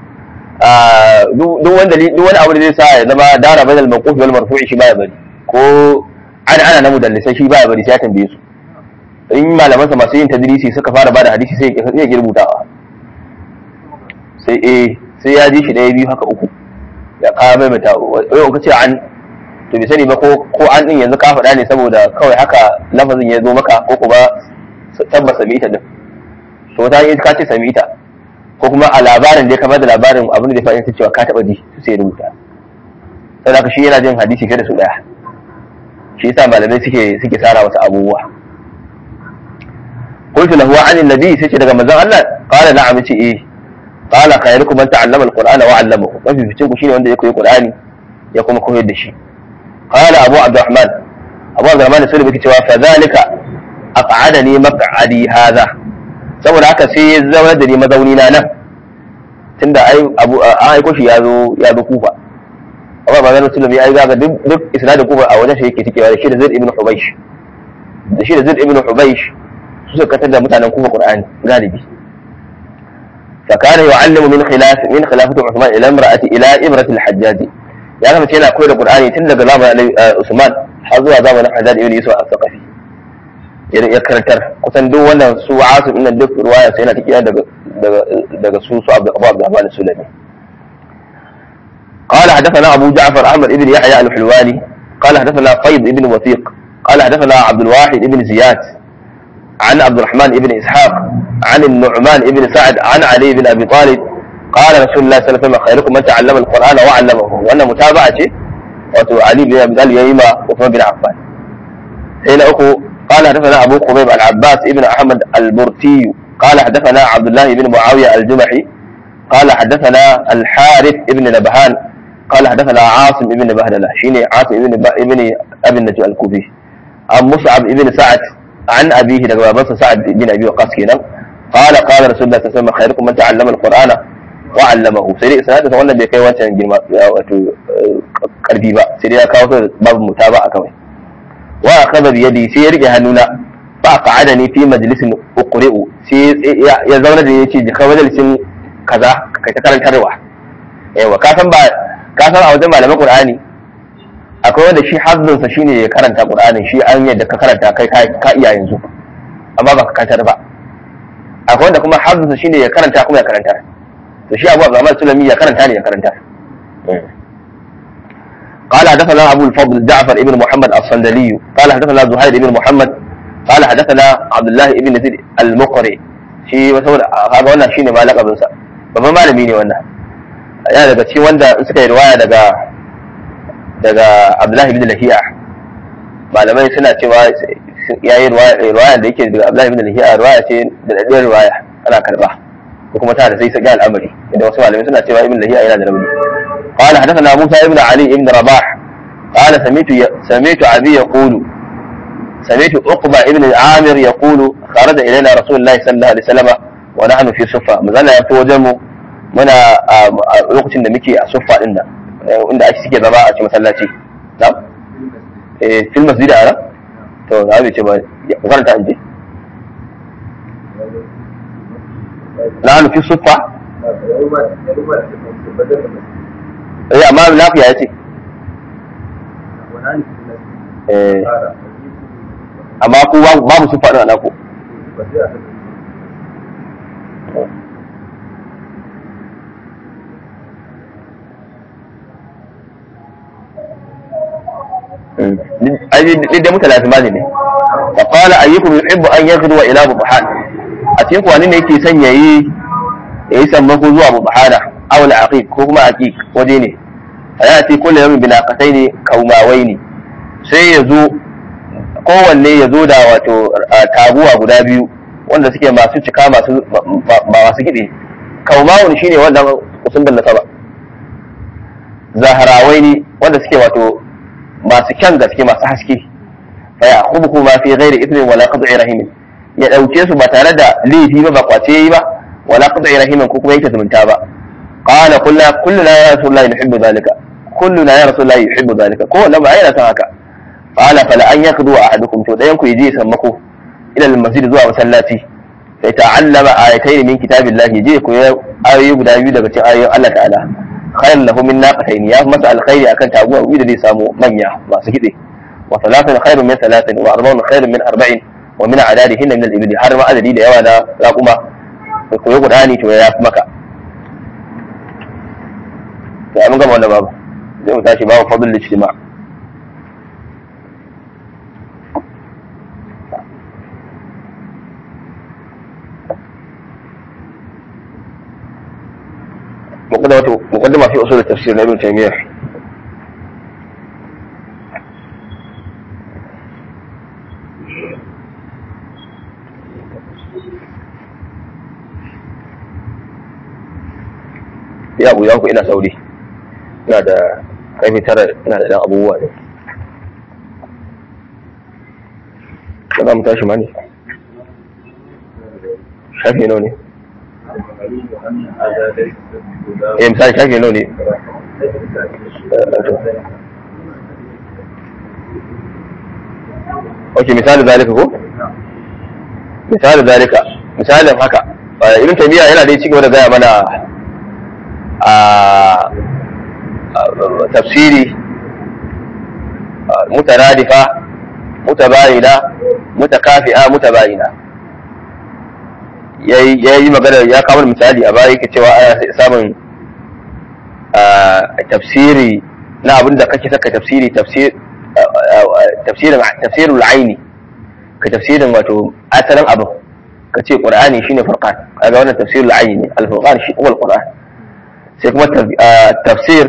S1: duk wanda duk wani abu da zai sa ya zama dara bainal mawquf wal marfu'i shi ba ya bari ko ana ana na mudallisai shi ba ya bari sai ya tambaye su in malaman sa masu yin tadrisi suka fara bada hadisi sai ya girbutawa sai eh sai ya ji shi ɗaya biyu haka uku ya kawo mai mata yau ka ce an to bai sani ba ko ko an din yanzu ka faɗa ne saboda kawai haka lafazin ya zo maka ko kuma tabbas sami ita din to wata yi ka ce sami ita ko kuma a labarin da ya kamar da labarin abin da ya faɗi cewa ka taɓa ji su sai rubuta saboda haka shi yana jin hadisi fiye da su ɗaya shi yasa malamai suke suke tsara wasu abubuwa قلت له عن النبي سيتي daga manzon Allah qala na'am ce eh qala khairukum man ta'allama al-qur'ana wa 'allamahu mafi fitin ku shine wanda ya koyi qur'ani ya kuma koyar da shi qala abu abdurrahman abu abdurrahman sai yake cewa fa zalika aq'adani maq'adi hadha saboda haka sai ya zama da ni mazauni na nan tunda ai abu an aiko shi ya zo ya zo kufa amma ba zan sulmi ai ga duk duk isnadin kufa a wajen shi yake tikewa da shi da zaid ibn hubaysh da shi da zaid ibn hubaysh su suka katar da mutanen kufa qur'ani galibi فكان يعلم من خلاف من خلافة عثمان إلى امرأة إلى إبرة الحجاج يا كما كنا كويل القرآن تن daga zamanin Usman har zuwa zamanin Haddad ibn Yusuf al-Thaqafi ya karantar kusan duk wannan su Asim din duk ruwaya sai yana tikiya daga daga daga su su Abu Abdurrahman Sulami قال حدثنا أبو جعفر أحمد بن يحيى الحلواني قال حدثنا فيض بن وثيق قال حدثنا عبد الواحد بن زياد عن عبد الرحمن بن إسحاق عن النعمان بن سعد عن علي بن أبي طالب قال رسول الله صلى الله عليه وسلم خيركم من تعلم القرآن وعلمه وأن متابعة وتو علي بن أبي طالب يما وعثمان بن عفان سينا أخو قال حدثنا أبو قبيب العباس بن أحمد البرتي قال حدثنا عبد الله بن معاوية الجمحي قال حدثنا الحارث بن نبهان قال حدثنا عاصم بن بهدلة شيني عاصم بن ابن أبي النجو الكوفي عن مصعب بن سعد عن أبيه daga babansa Sa'ad bin Abi Waqqas kenan qala qala Rasulullah sallallahu alaihi wasallam khairukum man ta'allama al-Qur'ana wa 'allamahu sai dai sanadin wannan bai kai wancan girma wato karfi ba sai dai ya kawo su babu mutaba a kawai wa akhadha bi yadi sai ya rike hannuna fa qa'adani fi majlisin uqri'u sai ya zauna da yace jika majalisin kaza kai ta karantarwa yawa ka san ba ka san a wajen malaman Qur'ani akwai wanda shi hazzunsa shine ya karanta qur'anin shi an yadda ka karanta kai ka iya yanzu amma ba ka kantar ba akwai wanda kuma hazzunsa shine ya karanta kuma ya karanta to shi abu abdurrahman sulami ya karanta ne ya karanta قال حدثنا ابو الفضل جعفر ابن محمد الصندلي قال حدثنا زهير بن محمد قال حدثنا عبد الله ابن زيد المقري shi saboda kaga wannan shine ma lakabin sa babban malami ne wannan yana daga cikin wanda suka yi riwaya daga daga Abdullahi bin Lahiya malamai suna cewa ya yi riwaya da yake daga Abdullahi bin Lahiya riwaya ce da daɗin riwaya ana karba ko kuma ta da sai saki al'amari inda wasu malamai suna cewa ibn Lahiya yana da rauni قال حدثنا موسى بن علي بن رباح قال سمعت سمعت ابي يقول سمعت عقبة ابن عامر يقول خرج الينا رسول الله صلى الله عليه وسلم ونحن في صفة مازال ya fito wajen mu muna a lokacin da muke a suffa din nan inda ake suke zama a cikin masallaci na eh fil masjid ara to za mu ce ba ku karanta anje nahnu fi suffa eh amma lafiya yace eh amma ku babu suffa din ana ku duk da mutalafin ba ne fa qala ayyukum yuhibbu an yaghdu ila buhan a cikin ku wani ne yake son yayi yayi sammako zuwa buhana aw al-aqiq ko kuma aqiq waje ne fa yati kullu yawmin bi naqataini kaumawaini sai ya zo kowanne ya zo da wato taguwa guda biyu wanda suke masu cika masu ba masu gide kaumawun shine wanda kusun da nasaba zaharawaini wanda suke wato masu kyan gaske masu haske fa ya khudhu ma fi ghairi ithmin wala qad'i rahimin ya dauke su ba tare da laifi ba ba kwace yi ba wala qad'i rahimin ko kuma yake zumunta ba qala kullu kulluna ya rasulullahi yuhibbu dhalika kulluna ya rasulullahi yuhibbu dhalika ko wannan ba yana san haka qala fala an yakdu ahadukum to dayan ku yaje sammako ila al-masjid zuwa masallaci sai ta'allama ayatayn min kitabillahi je ku ayoyi guda biyu daga cikin ayoyin Allah ta'ala khairan lahu min naqatayn ya masa alkhairi akan taguwa da zai samu manya masu hide wa thalathan khairun min thalathin wa arba'un khairun min arba'in wa min adadihin min al-ibli har ma adadi da yawa na raquma ko ya gudani to ya fi maka to an gama wannan babu zai mu tashi babu fadl ijtima مقدمة مقدمة في أصول التفسير لابن تيمية ya abu ya ku ina sauri ina da karfe tara ina da dan abubuwa ne ba za mu tashi ma ne shafi nawa ne eh misali shafi nawa ne ok misali zalika ko misali zalika misalin haka ibn taymiya yana dai cigaba da gaya mana a tafsiri mutaradifa mutabayina mutakafi'a mutabayina ya yi magana ya kawo misali a baya yake cewa ana samun tafsiri na abin da kake saka tafsiri tafsirin tafsirul aini ka tafsirin wato asalin abin ka ce qur'ani shine furqan kaga wannan tafsirul aini al-furqan shi huwa al-qur'an sai kuma tafsir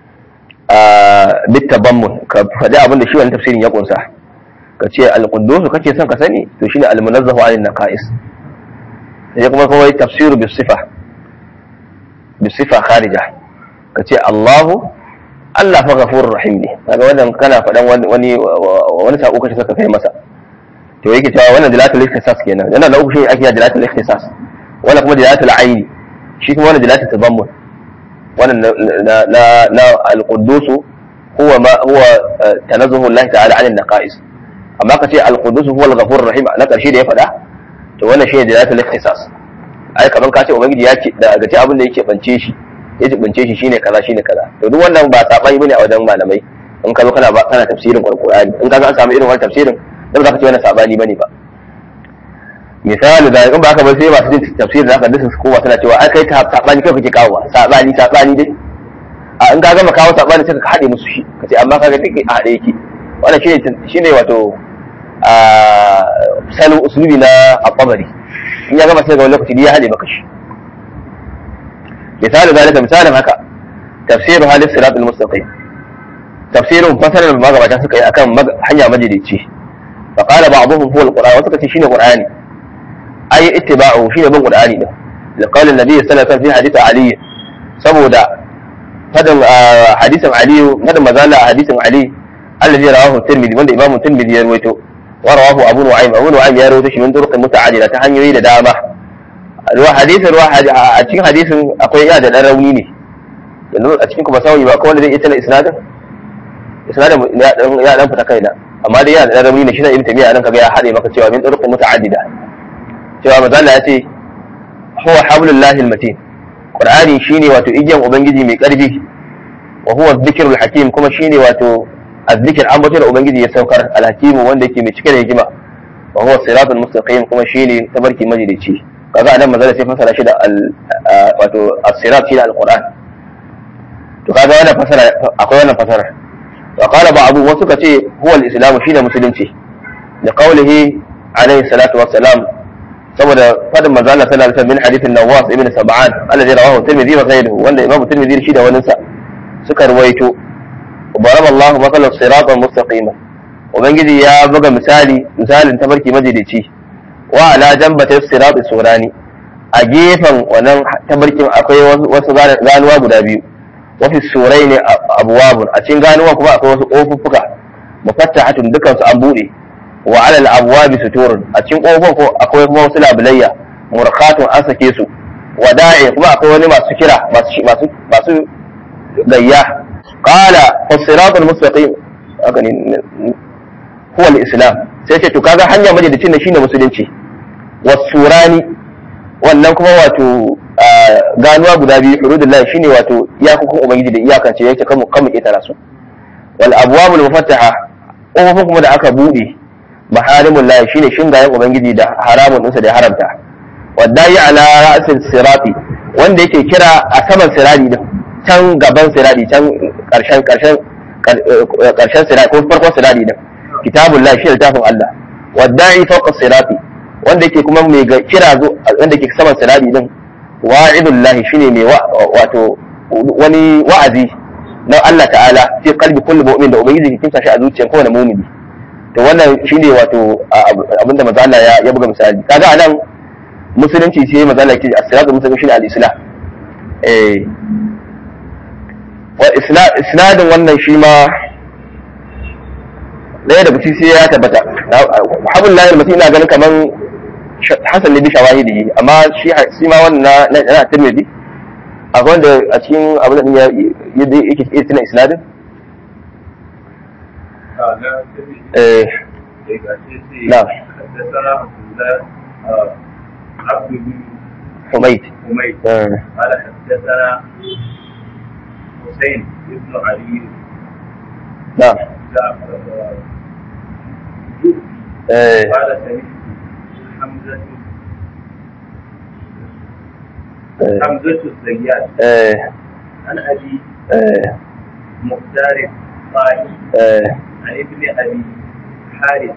S1: bitabammun ka faɗi abin da shi wannan tafsirin ya kunsa ka ce al-quddus kake son ka sani to shine al-munazzahu anil naqais sai kuma kawai tafsiru bi sifa bi sifa kharija ka ce Allahu Allah fa ghafurur rahim ne kaga wannan kana faɗan wani wani sako kace saka kai masa to yake cewa wannan dilatul ikhtisas kenan yana da uku shi ake dilatul ikhtisas wannan kuma dilatul aini shi kuma wannan dilatul tadammun wannan na na na al-quddus huwa ma huwa tanazzuhu Allah ta'ala 'anil naqais amma ka ce al-quddus huwa al-ghafurur rahim na karshe da ya faɗa to wannan shine dalatul ikhtisas ai kaman ka ce ubangiji ya ce da ga abin da yake bance shi ya bance shi shine kaza shine kaza to duk wannan ba sabani bane a wajen malamai in ka zo kana ba kana tafsirin Qur'ani in ka ga an samu irin wannan tafsirin dan za ka ce wannan sabani bane ba misali da in ba ka ba sai masu jin tafsirin zaka dusu su kowa tana cewa ai kai ta sabani kai kake kawo sabani sabani dai a in ka gama kawo sabani sai ka haɗe musu shi kace amma kaga take a haɗe yake wannan shine shine wato a salon usulubi na al-qabari in ya gama sai ga wani lokaci ya hade maka shi misali zalika misalin haka tafsiru halif siratul mustaqim tafsirin fasarar da magabata suka yi akan hanya majalici fa qala ba'dhum huwa al-qur'an wasu kace shine qur'ani ay ittiba'u shine bin qur'ani din da qala annabi sallallahu alaihi wasallam fi hadith ali saboda fadin hadisin ali fadin mazala a hadisin ali allazi rawahu tirmidhi wanda imamu tirmidhi ya rawaito wa rawahu abu nu'aym abu nu'aym ya rawaito shi min turuqin muta'addida ta hanyoyi da dama ruwa hadisin ruwa a cikin hadisin akwai ya da dan rauni ne yanzu a cikin kuma sawi ba akwai wanda zai iya tana isnadin isnadin ya dan fita kaina amma dai yana da dan rauni ne shi ne ibn tamiya nan kaga ya hade maka cewa min turuqin muta'addida cewa mazala ya ce huwa hablullahi almatin qur'ani shine wato igiyan ubangiji mai karfi wa huwa dhikrul hakim kuma shine wato azzikir ambaton ubangiji ya saukar alhakim wanda yake mai cike da hikima wa huwa siratul mustaqim kuma shine tabarki majalici kaga anan mazala sai fasara shi da wato as-sirat shi da alquran to kaga wannan fasara akwai wannan fasara wa qala ba'du wasu kace huwa al-islam shine musulunci da qawlihi alayhi salatu wassalam saboda fadin manzo Allah sallallahu alaihi wasallam min hadithin Nawas ibn Sab'an alladhi rawahu Tirmidhi wa ghayruhu wanda Imam Tirmidhi shi da wani sa suka ruwaito barama Allah mathalan siratan mustaqima ubangiji ya buga misali misalin tabarki majalici wa ala jambata sirati surani a gefen wannan tabarkin akwai wasu ganuwa guda biyu wa fi suraini abwabun a cikin ganuwa kuma akwai wasu kofuffuka mufattahatun dukan su an bude wa alal abwabi suturun a cikin kofofin ko akwai kuma wasu labulayya murkhatun an sake su wada'i kuma akwai wani masu kira masu masu masu gayya qala fasiratul mustaqim haka ne huwa al-islam sai ce to kaga hanya majalisin ne shine musulunci wasurani wannan kuma wato ganuwa guda biyu hududullahi shine wato iyakokin ubangiji da iyakance yake kamu kamu ketara su wal abwabul mufattaha kofofin kuma da aka bude maharimun lahi shine shingayen ubangiji da haramun ɗinsa da ya haramta wadda yi ala ra'asin sirati wanda yake kira a saman sirari din can gaban sirari can karshen karshen karshen sirari ko farkon sirari din kitabun lahi shi littafin Allah wadda yi fawqa sirati wanda yake kuma mai kira zo wanda yake saman sirari din wa'idun lahi shine mai wato wani wa'azi na Allah ta'ala fi qalbi kulli mu'min da ubangiji ke kimsa shi a zuciyar kowane mu'mini to wannan shine wato abinda manzo Allah ya ya buga misali kaga anan musulunci sai manzo Allah yake as-siratu mustaqim shine al-islam eh wa isnadin wannan shi ma ɗaya da bici sai ya tabbata habul lahir mutum ina ganin kaman hasan ne bi shawahidi amma shi shi ma wannan na na tirmidhi akwai wanda a cikin abin da yadda yake iya tuna isnadin eh نعم
S2: حدثنا عبد الله عبد بن
S1: حميد
S2: حميد
S1: آه.
S2: قال حدثنا حسين بن علي
S1: نعم
S2: جعفر
S1: eh
S2: قال سمعت حمزة
S1: eh
S2: حمزة الزيات
S1: eh
S2: عن أبي
S1: eh
S2: مختار الطائي
S1: eh
S2: عن ابن أبي حارث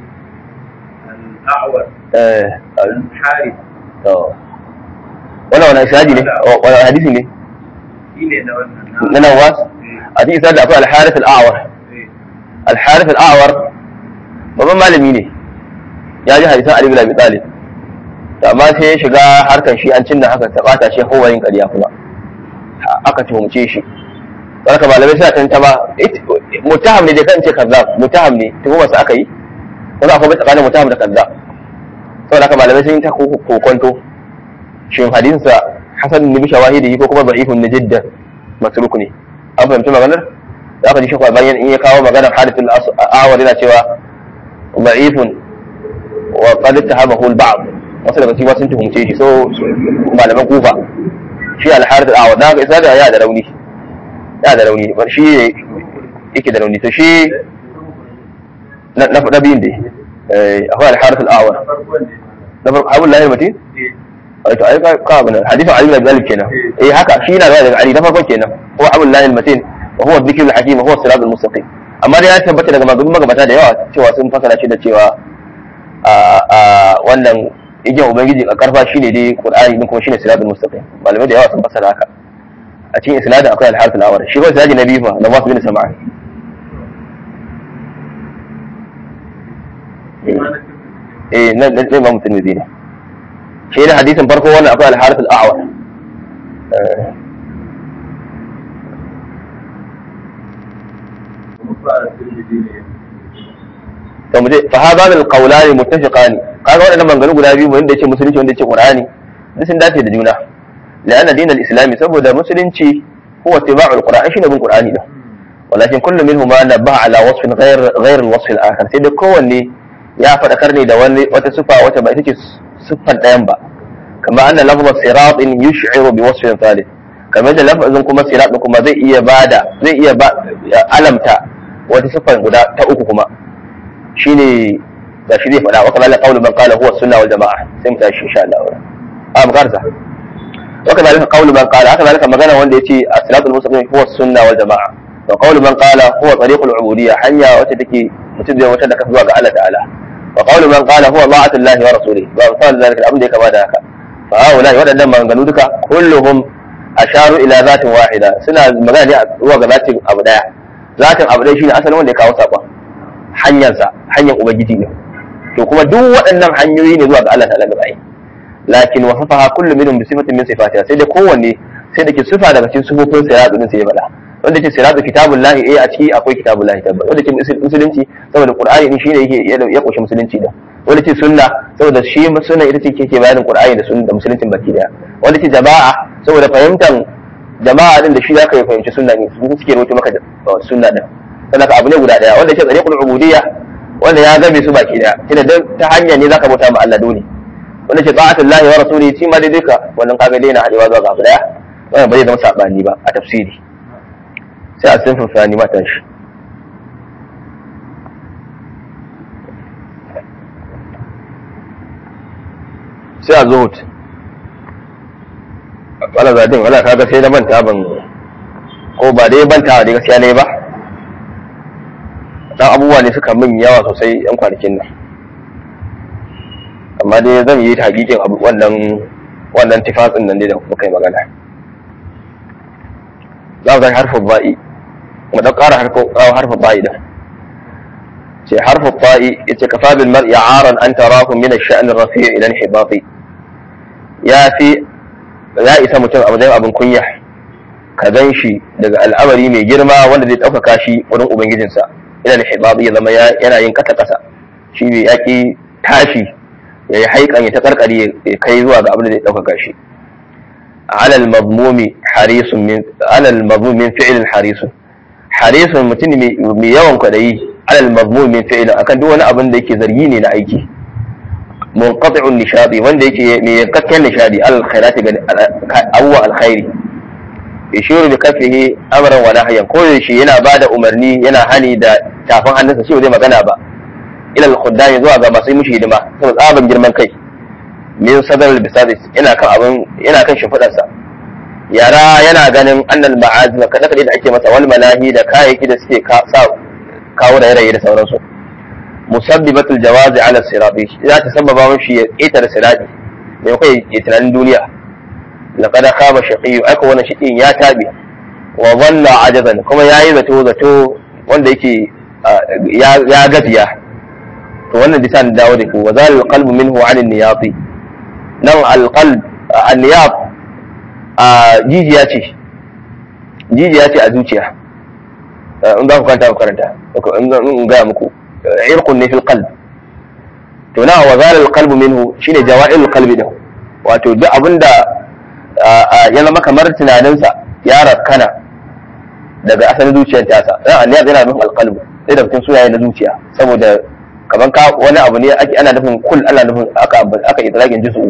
S2: الأعور
S1: eh
S2: حارث
S1: to wannan wani isnadi ne wani hadisi ne
S2: shine na wannan
S1: na nawas a cikin isnadi akwai al-harith al-a'war al-harith al-a'war babban malami ne ya ji hadisan Ali bin Abi Talib to amma sai ya shiga harkan shi an cinna haka ta bata shi kowa yin ƙarya kuma aka tuhumce shi barka malamai suna tantama mutaham ne da kan ce kazzab mutaham ne tuhuma su aka yi kuma akwai tsakanin mutaham da kazzab saboda haka malamai sun yi ta kokonto shin hadisinsa hasan ne bi shawahidi ko kuma da'ifun ne jiddan matruk ne an fahimci maganar za ka ji shekwa bayan in ya kawo maganar hadithul awar yana cewa da'ifun wa qad ittahabahu al-ba'd wasu daga cikin sun tuhumce shi so malaman kufa shi al-harith al-awar da haka isa da ya da rauni ya da rauni bar shi yake da rauni to shi na na biyun dai eh akwai al-harith al-awar na farko abul lahir mutin to ai ka ka bana hadisin ali bin abi talib kenan eh haka shi yana daga ali na farko kenan huwa abul lahir mutin wa huwa dhikrul hakim wa huwa siratul mustaqim amma dai ya tabbata daga maganin magabata da yawa cewa sun fasara shi da cewa a a wannan igiyar ubangiji a karfa shine dai qur'ani din kuma shine siratul mustaqim malamai da yawa sun fasara haka a cikin isnadin akwai al-harith al-awar shi ba sai nabi fa na wasu bin sama'an eh nan nan imam tirmidhi ne shi ne hadisin farko wannan akwai al-harith al-a'war
S2: ba tirmidhi ne
S1: to mu je fa hadha al qawlan muttafiqan kaga wadannan maganganu guda biyu wanda yace musulunci wanda yace qur'ani duk sun dace da juna la'anna dinal islami saboda musulunci huwa ittiba'ul qur'an shine bin qur'ani da walakin kullu minhuma nabaha ala wasfin ghayr ghayr al wasf al akhar sai da kowanne ya fadakar ne da wani wata sifa wata ba ita ce siffar ɗayan ba kama anna lafzar siratin yush'iru bi wasfin thalith kamar da lafazin kuma sirat kuma zai iya bada zai iya ba alamta wata siffar guda ta uku kuma shine da shi zai faɗa wa kamar qawlu man qala huwa sunna wal jamaa sai mu tashi insha Allah a mu karza wa kamar qawlu man qala haka zalika magana wanda yace as-siratul mustaqim huwa sunna wal jamaa wa qawlu man qala huwa tariqul ubudiyya hanya wacce take mutum zai wata da ka zuwa ga Allah ta'ala wa qawlu man qala huwa ma'atullahi wa rasulihi ba misal zalika abin da ya kama da haka fa haula waɗannan maganganu duka kulluhum asharu ila zatin wahida suna magana ne zuwa ga zatin abu daya zatin abu daya shine asalin wanda ya kawo sakon hanyarsa hanyar ubangiji ne to kuma duk waɗannan hanyoyi ne zuwa ga Allah ta'ala gaba lakin wasafaha kullu minhum bi sifatin min sifatiha sai da kowanne sai da ke sifa daga cikin sifofin siratu din sai ya bada wanda ke siratu kitabullahi eh a ciki akwai kitabullahi tabbata wanda ke musulunci saboda qur'ani din shine yake ya koshi musulunci da wanda ce sunna saboda shi sunna ita ce ke bayanin qur'ani da sunna da musuluncin baki daya wanda ce jama'a saboda fahimtar jama'a din da shi zaka yi fahimci sunna ne su suke rawaito maka sunna din sannan ka abu ne guda daya wanda ce tsariqul ubudiyya wanda ya gabe su baki daya kina dan ta hanya ne zaka bauta ma Allah dole wanda ce ta'atullahi wa rasulihi shi ma dai duka wannan kaga dai na hadewa zuwa ga abu daya wannan ba zai zama sabani ba a tafsiri sai a sinfin fani matan shi sai a zuhut wala zadin wala kaga sai na manta ban ko ba dai banta da gaskiya ne ba dan abubuwa ne suka min yawa sosai yan kwanakin nan amma dai zan yi ta hakikin abu wannan wannan tifasin nan dai da muka yi magana za mu zai harfin ba'i mu dan ƙara harfin ba'i da ce harfin ba'i ita kafa bil mar'i aran an tarahu min ash-sha'n ar-rafi' ila al-hibati ya fi ya isa mutum a matsayin abin kunya ka gan shi daga al'amari mai girma wanda zai ɗaukaka shi wurin ubangijinsa ila al-hibati ya zama yana yin kasa kasa shi bai yaki tashi ya yi haikan ya ta karkare ya kai zuwa ga abin da zai ɗaukaka shi على المضموم حريص من على المضموم من فعل حريص حريص mutum mai yawan kwadayi على المضموم من فعل akan duk wani abin da yake zargi ne na aiki munqati'un nishadi wanda yake mai yankakken nishadi al khairati ga awwa al khairi yashiru bi kafihi amran wa nahyan ko yaushe yana bada umarni yana hani da tafin hannunsa shi ba zai magana ba ila al khuddami zuwa ga masu mushi hidima saboda tsaban girman kai min sadar bisadis yana kan abin yana kan shimfiɗarsa yara yana ganin annal ma'azima kada kada da ake masa wal malahi da kayayyaki da suke sa kawo da yarayi da sauransu musabbibatul jawazi ala sirati za ta sababa mashi ya ƙetare sirati mai kai ya tunanin duniya laqad khaba shaqiyyu aka wannan shaqiyin ya tabi wa dhalla ajazan kuma yayi zato zato wanda yake ya gafiya to wannan bisa dawo da ku wa zalil qalbu minhu 'an niyati nan alƙal anniyab a jijiya ce jijiya ce a zuciya in za ku kanta ku karanta in gaya muku irkun ne fil qalb to na wa zalal qalbu minhu shine jawa'il qalbi da wato duk abinda ya zama kamar tunaninsa ya rakkana daga asalin zuciyar tasa dan anniyab yana nufin alqalbu sai da mutum sunaye na zuciya saboda kaman ka wani abu ne ake ana nufin kul ana nufin aka aka idrakin juz'u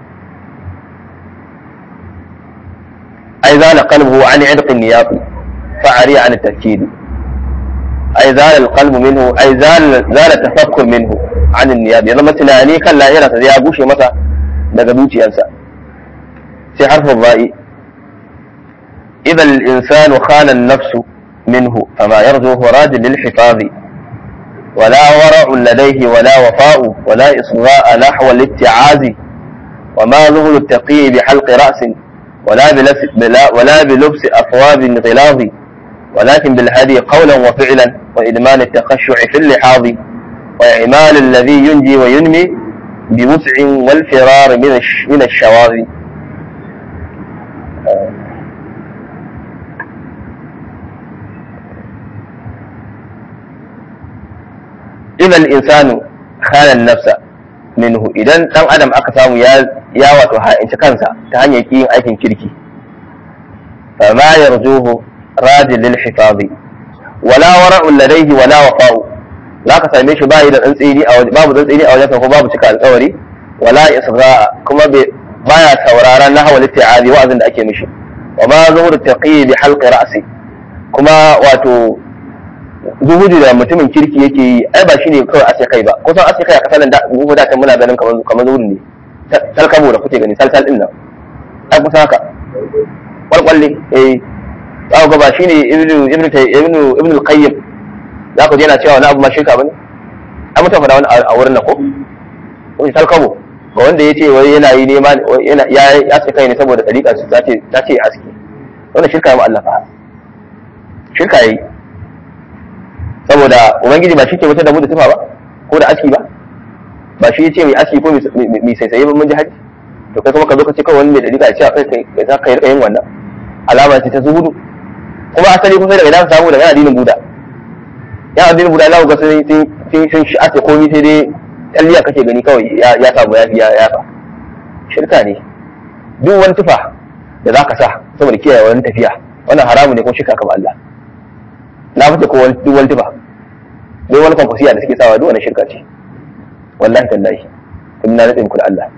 S1: أي زال قلبه عن عرق النياط فعري عن التفكير أي زال القلب منه أي زال زال التفكر منه عن النياب يلا مثلا أني كان لا يرى يا بوشي متى دقدوتي أنسى في حرف الضاء إذا الإنسان خان النفس منه فما يرجو هو راج للحفاظ ولا ورع لديه ولا وفاء ولا إصغاء نحو الاتعاز وما ذهل التقي بحلق رأس ولا بلبس بلا ولا بلبس أثواب غلاظ ولكن بالهدي قولا وفعلا وإدمان التخشع في اللحاظ وإعمال الذي ينجي وينمي بوسع والفرار من من الشواذ idan insanu khana nafsa minhu idan dan adam aka samu ya ya wato ha'inci kansa ta hanyar yin aikin kirki fa ma yarjuhu radi lil hifazi wala wara'un ladayhi wala wafa'u zaka same shi bai da tsantsini a babu tsantsini a wajensa ko babu cika alƙawari wala isra kuma baya sauraron nahwa litta'azi wa'azin da ake mishi wa ma zuhur taqi bi halqi ra'si kuma wato zuhudu da mutumin kirki yake yi ai ba shine kawai ase kai ba kusan ase kai a kasalan da mu da muna ganin kamar kamar zuhudu ne salkabo da kuke gani salsal din nan ai kusa haka kwalkwalle eh za ku ga ba shine ibnu ibnu ibnu ibnu al-qayyim za ku je yana cewa wani abu ma shirka bane ai mutum faɗa wani a wurin nan ko wani salkabo ga wanda ya ce wai yana yi nema yana ya ya ce kai ne saboda dariƙa su ta ce ta ce aski wannan shirka ma Allah fa shirka yi saboda ubangiji ba shi ke wutar da mu da tufa ba ko da aski ba ba shi ya ce mai aski ko mai saisaye ba mun ji haji to kai kuma ka zo ka ce kawai wani mai dariƙa ya ce a kai kai za ka yi yin wannan alama ce ta zuhudu kuma asali kusa daga idan samu daga addinin buda ya addinin buda za ku ga sun sun shi ake komi sai dai tsalliya kake gani kawai ya samu ya ya ya shirka ne duk wani tufa da za ka sa saboda kiyaye wani tafiya wannan haramu ne ko shirka kama Allah na fice ko wani duk wani tufa duk wani kwamfasiya da suke sawa duk wani shirka ce wallahi tallahi kun na nutsin ku da Allah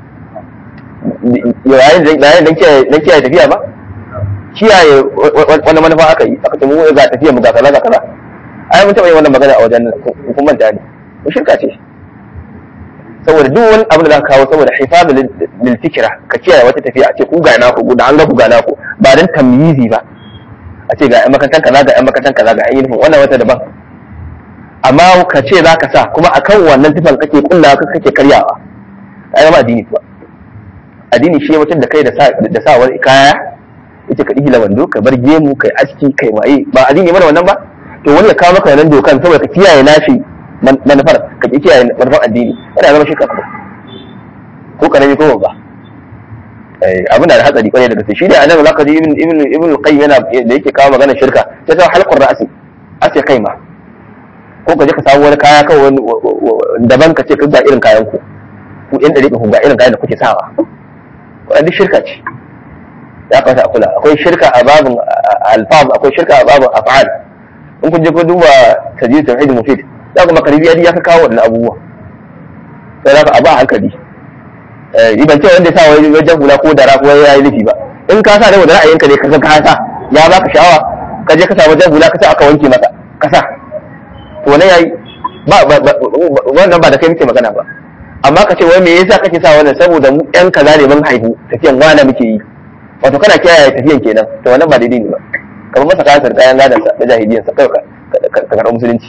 S1: yayin dan kiyaye tafiya ba kiyaye wani manufa aka yi aka ce mu ga tafiya mu ga kaza ga kaza ai mun taɓa yin wannan magana a wajen kun manta ne ko shirka ce saboda duk wani abu da za ka kawo saboda hifazu lil fikra ka kiyaye wata tafiya a ce ku ga naku da an ga ku ga naku ba dan tamyizi ba a ce ga ƴan makarantar kaza ga ƴan makarantar kaza ga ƴan uniform wannan wata daban amma ka ce za ka sa kuma akan wannan tufan kake kullawa kake karyawa ai ma addini ba addini shi mutum da kai da sa da sa wani kaya yace ka ihla wando ka bar gemu kai aski kai waye ba addini mana wannan ba to wani ya kawo maka wannan dokan saboda ka kiyaye nashi manufar ka ki kiyaye manufar addini yana zama shirka kuma ko karami ko ba abin da hatsari kwarai da gaske shi ne anan zaka ji ibn ibn ibn qayyim yana da yake kawo magana shirka ta sa halqur ra'si ase kai ma ko ka je ka samu wani kaya kawai daban ka ce ka ga irin kayan ku ku yan dare ku ga irin kayan da kuke sawa wannan shirka ce ya kamata a kula akwai shirka a babin alfaz akwai shirka a babin af'al in kun je ku duba tajid tauhid mufid za ku makaribi ya ka kawo wannan abubuwa sai za ka abu a hankali ban ce wanda ya sa wani wajen hula ko dara ko ya yi nufi ba in ka sa da wanda ra'ayinka ne ka ka sa ya baka sha'awa ka je ka sa wajen hula ka sa aka wanke maka ka sa to wannan yayi ba wannan ba da kai muke magana ba amma ka ce wai me yasa kake sa wannan saboda mu yan kaza ne mun haihu tafiyan wana muke yi wato kana kiyaye tafiyan kenan to wannan ba daidai ne ba kamar masa kayan kayan gadan sa da jahiliyan sa kai ka karɓi musulunci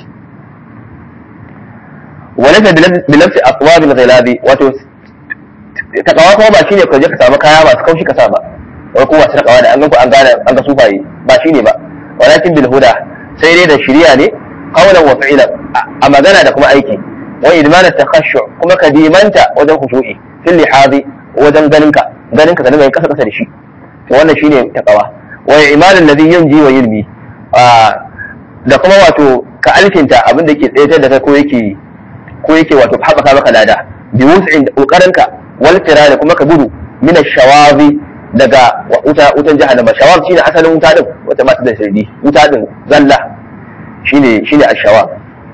S1: وليس بنفس اصواب الغلاب wato takawa kuma ba shine ka je ka samu kaya masu kaushi ka sa ba wai kuma su takawa da an ganku an gane an ga sufaye ba shine ba walakin bil huda sai dai da shiriya ne qawlan wa fi'lan a magana da kuma aiki wa idman takhashu kuma ka dimanta wajen khushu'i fil lihazi wajen ganinka ganinka ka dinga yin kasa kasa da shi to wannan shine takawa wa imanin ladhi yunji wa yulmi da kuma wato ka alkinta abin da ke tsayatar da kai ko yake ko yake wato haɓaka maka lada bi wus'in kokarinka wal firari kuma ka gudu min shawazi daga wuta wutan jahannama shawab shine asalin wuta din wata masu da shirdi wuta din zalla shine shine ash-shawab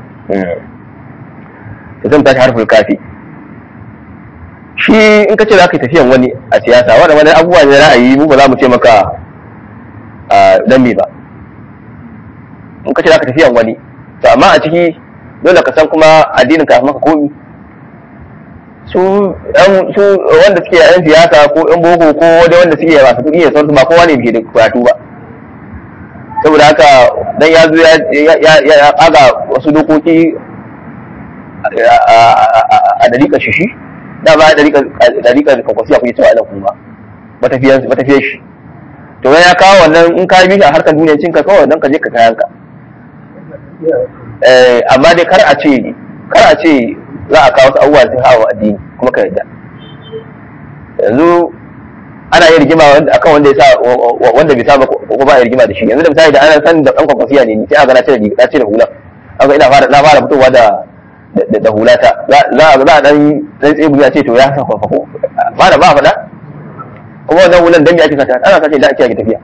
S1: to zan tashi harfin kafi shi in ka ce za ka yi tafiyan wani a siyasa wanda wani abubuwa ne ra'ayi mu ba za mu ce maka dan me ba in ka ce za ka tafiyan wani to amma a ciki dole ka san kuma addinin ka maka komi su su wanda suke yan siyasa ko yan boko ko wanda wanda suke masu kuɗi ya san su ba kowa ne ke da karatu ba saboda haka dan ya zo ya ya aga wasu dokoki a dariƙa shishi da ba dariƙa dariƙa da kwakwasiya kuke cewa ina kuma matafiyan matafiyan shi to ya kawo wannan in ka bi shi a harkar duniya cinka kawai dan ka je ka kayan ka amma dai kar a ce kar a ce za a kawo wasu abubuwa sun hawa addini kuma ka yarda yanzu ana yin rigima akan wanda ya sa wanda bai saba ko ba ya rigima da shi yanzu da misali da ana san da dan kwakwasiya ne sai a ga na cire na cire hula an ga ina fara na fara fitowa da da hulata za a za a dan dan tsebu ya ce to ya sa kwafako ba da ba faɗa kuma wannan hulan dan me ake sata ana sace da ake ake tafiya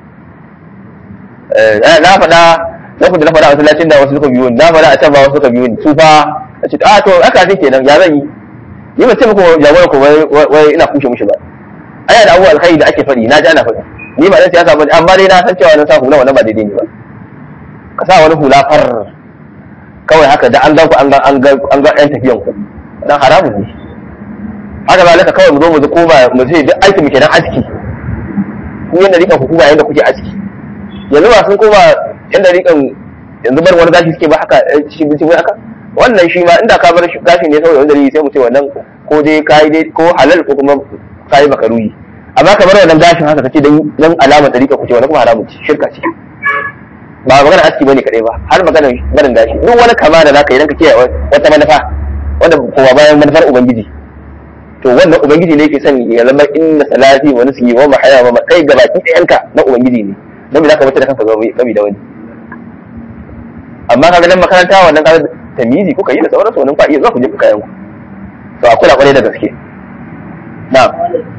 S1: na faɗa lokacin da na faɗa a masallacin da wasu suka biyo ni na faɗa a can ba wasu suka biyo ni su fa a ce a to aka ce kenan ya zan yi ni ba ce muku jagoran ku wai ina kushe mushi ba aya da abubuwa alkhairi da ake faɗi na ji ana faɗi ni ba dan siyasa ba amma dai na san cewa na sa hula wannan ba daidai ne ba ka sa wani hula far kawai haka da an ga ku an ga an ga an ga ɗan tafiyan ku dan haramun ne haka zalika kawai mu zo mu ko ba mu ce duk aikin mu kenan aski ku yanda rika hukuma yanda kuke aski yanzu ba sun koma yanda rikan yanzu bar wani gashi suke ba haka shi bici wai haka wannan shi ma inda ka bar gashi ne saboda wani dalili sai mu ce wannan ko dai kai dai ko halal ko kuma kai makaruyi amma ka bar wannan gashin haka kace dan dan alama tarika kuce wannan kuma haramun ce shirka ce ba magana aski bane kadai ba har magana barin gashi duk wani kama da zaka yi dan ka kiyaye wata manufa wanda kowa bayan manufar ubangiji to wannan ubangiji ne yake son ya zama inna salati wa nusuki wa mahaya wa matsai ga baki ɗayanka na ubangiji ne dan me zaka mutu da kanka gami da wani amma kaga dan makaranta wannan kaga tamizi kuka yi da sauransu wannan kwa iya zuwa ku je ku kayan ku to a kula kwarai da gaske na'am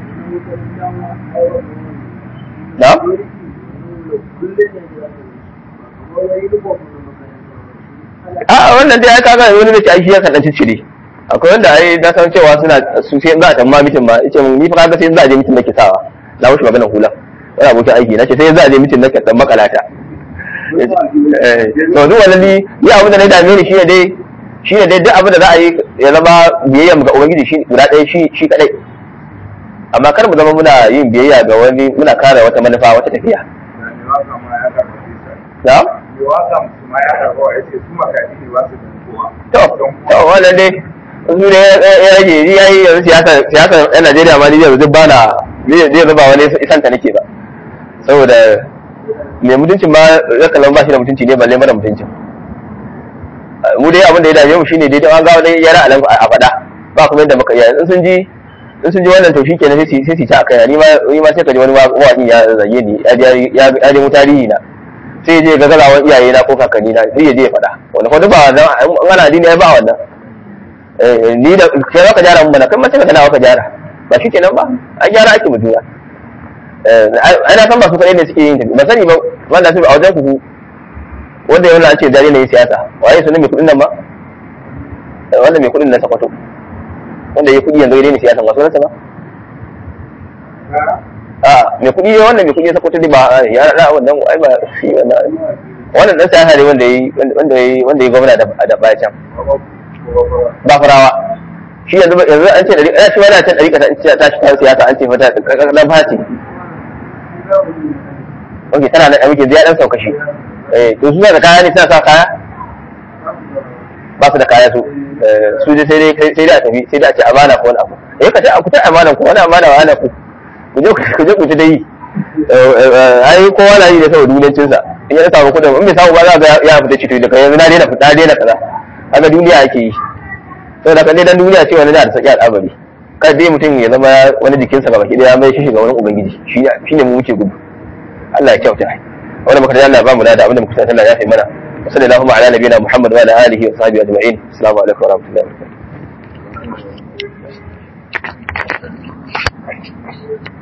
S1: na'am a wannan dai aka ga wani da ke aiki ya kan dan ciccire akwai wanda ai na san cewa suna su sai za a tamma mitin ba yace mun ni fa kaga sai za a je mitin nake sawa na wuce maganar hula wani abokin aiki na ce sai za a je mitin nake dan makalata eh to duk wannan ni ni abin da na dame ni shine dai shine dai duk abin da za a yi ya zama biyayya ga ubangiji shi guda ɗaya shi shi kadai amma kar mu zama muna yin biyayya ga wani muna kare wata manufa wata tafiya na'am to to wannan dai su ne ya rage ni yayi yanzu siyasa siyasa yan Najeriya ma ni yanzu duk bana ni zai zuba wani isanta nake ba saboda mai mutuncin ma ya kallon ba shi da mutunci ne balle mara mutuncin mu dai abin da ya dame mu shine dai an ga wani yara alan a faɗa ba kuma yadda muka yi in sun ji in sun ji wannan to shikenan sai sai su ta akai ni ma ni ma sai ka ji wani waƙin ya zage ni ya ya ya tarihi na sai je ga gazawan iyaye na ko kakanni na sai ya je ya faɗa wanda fa duk ba wannan an ana dini ba wannan ni da kai zaka gyara mun bana kai ma sai ka kana ka gyara ba shi kenan ba an gyara ake mutuwa ana san ba su kaɗai ne suke yin tafi ba sani ba wanda su a wajen ku wanda yana an ce zare ne siyasa waye sunan mai kuɗin nan ba wanda mai kuɗin na sakwato wanda ya kuɗi yanzu ya daina siyasa ba sunansa ba a mai kuɗi ne wannan mai kuɗi sakwato ne ba ya na wannan ai ba shi wannan wannan dan siyasa ne wanda yi wanda yi wanda yi gwamna da baya can ba farawa shi yanzu yanzu an ce dari shi wani a can dari kasa ta shi kan siyasa an ce fata dan fati ok tana da muke zai dan sauka shi eh to su da kaya ne suna sa kaya ba su da kaya su su dai sai dai sai dai a tafi sai dai a ce amana ko wani abu eh ka ce ku ta amana ku wani amana wa ana ku ku je ku je ku ta dai ai kowa na yi da saboda duniyancin sa in ya samu kudin in bai samu ba za ga ya fita cito daga yanzu na daina fita daina kaza haka duniya ake yi saboda kan dai dan duniya ce wani da da saki al'amari kada dai mutum ya zama wani jikinsa gaba ki ya mai shi ga wani ubangiji shi ne mu muke gudu Allah ya kyauta wanda muka da Allah ba mu da abinda muka san Allah ya fi mana sallallahu ala nabiyina Muhammad wa ala alihi wa sahbihi ajma'in assalamu alaikum wa rahmatullahi wa barakatuh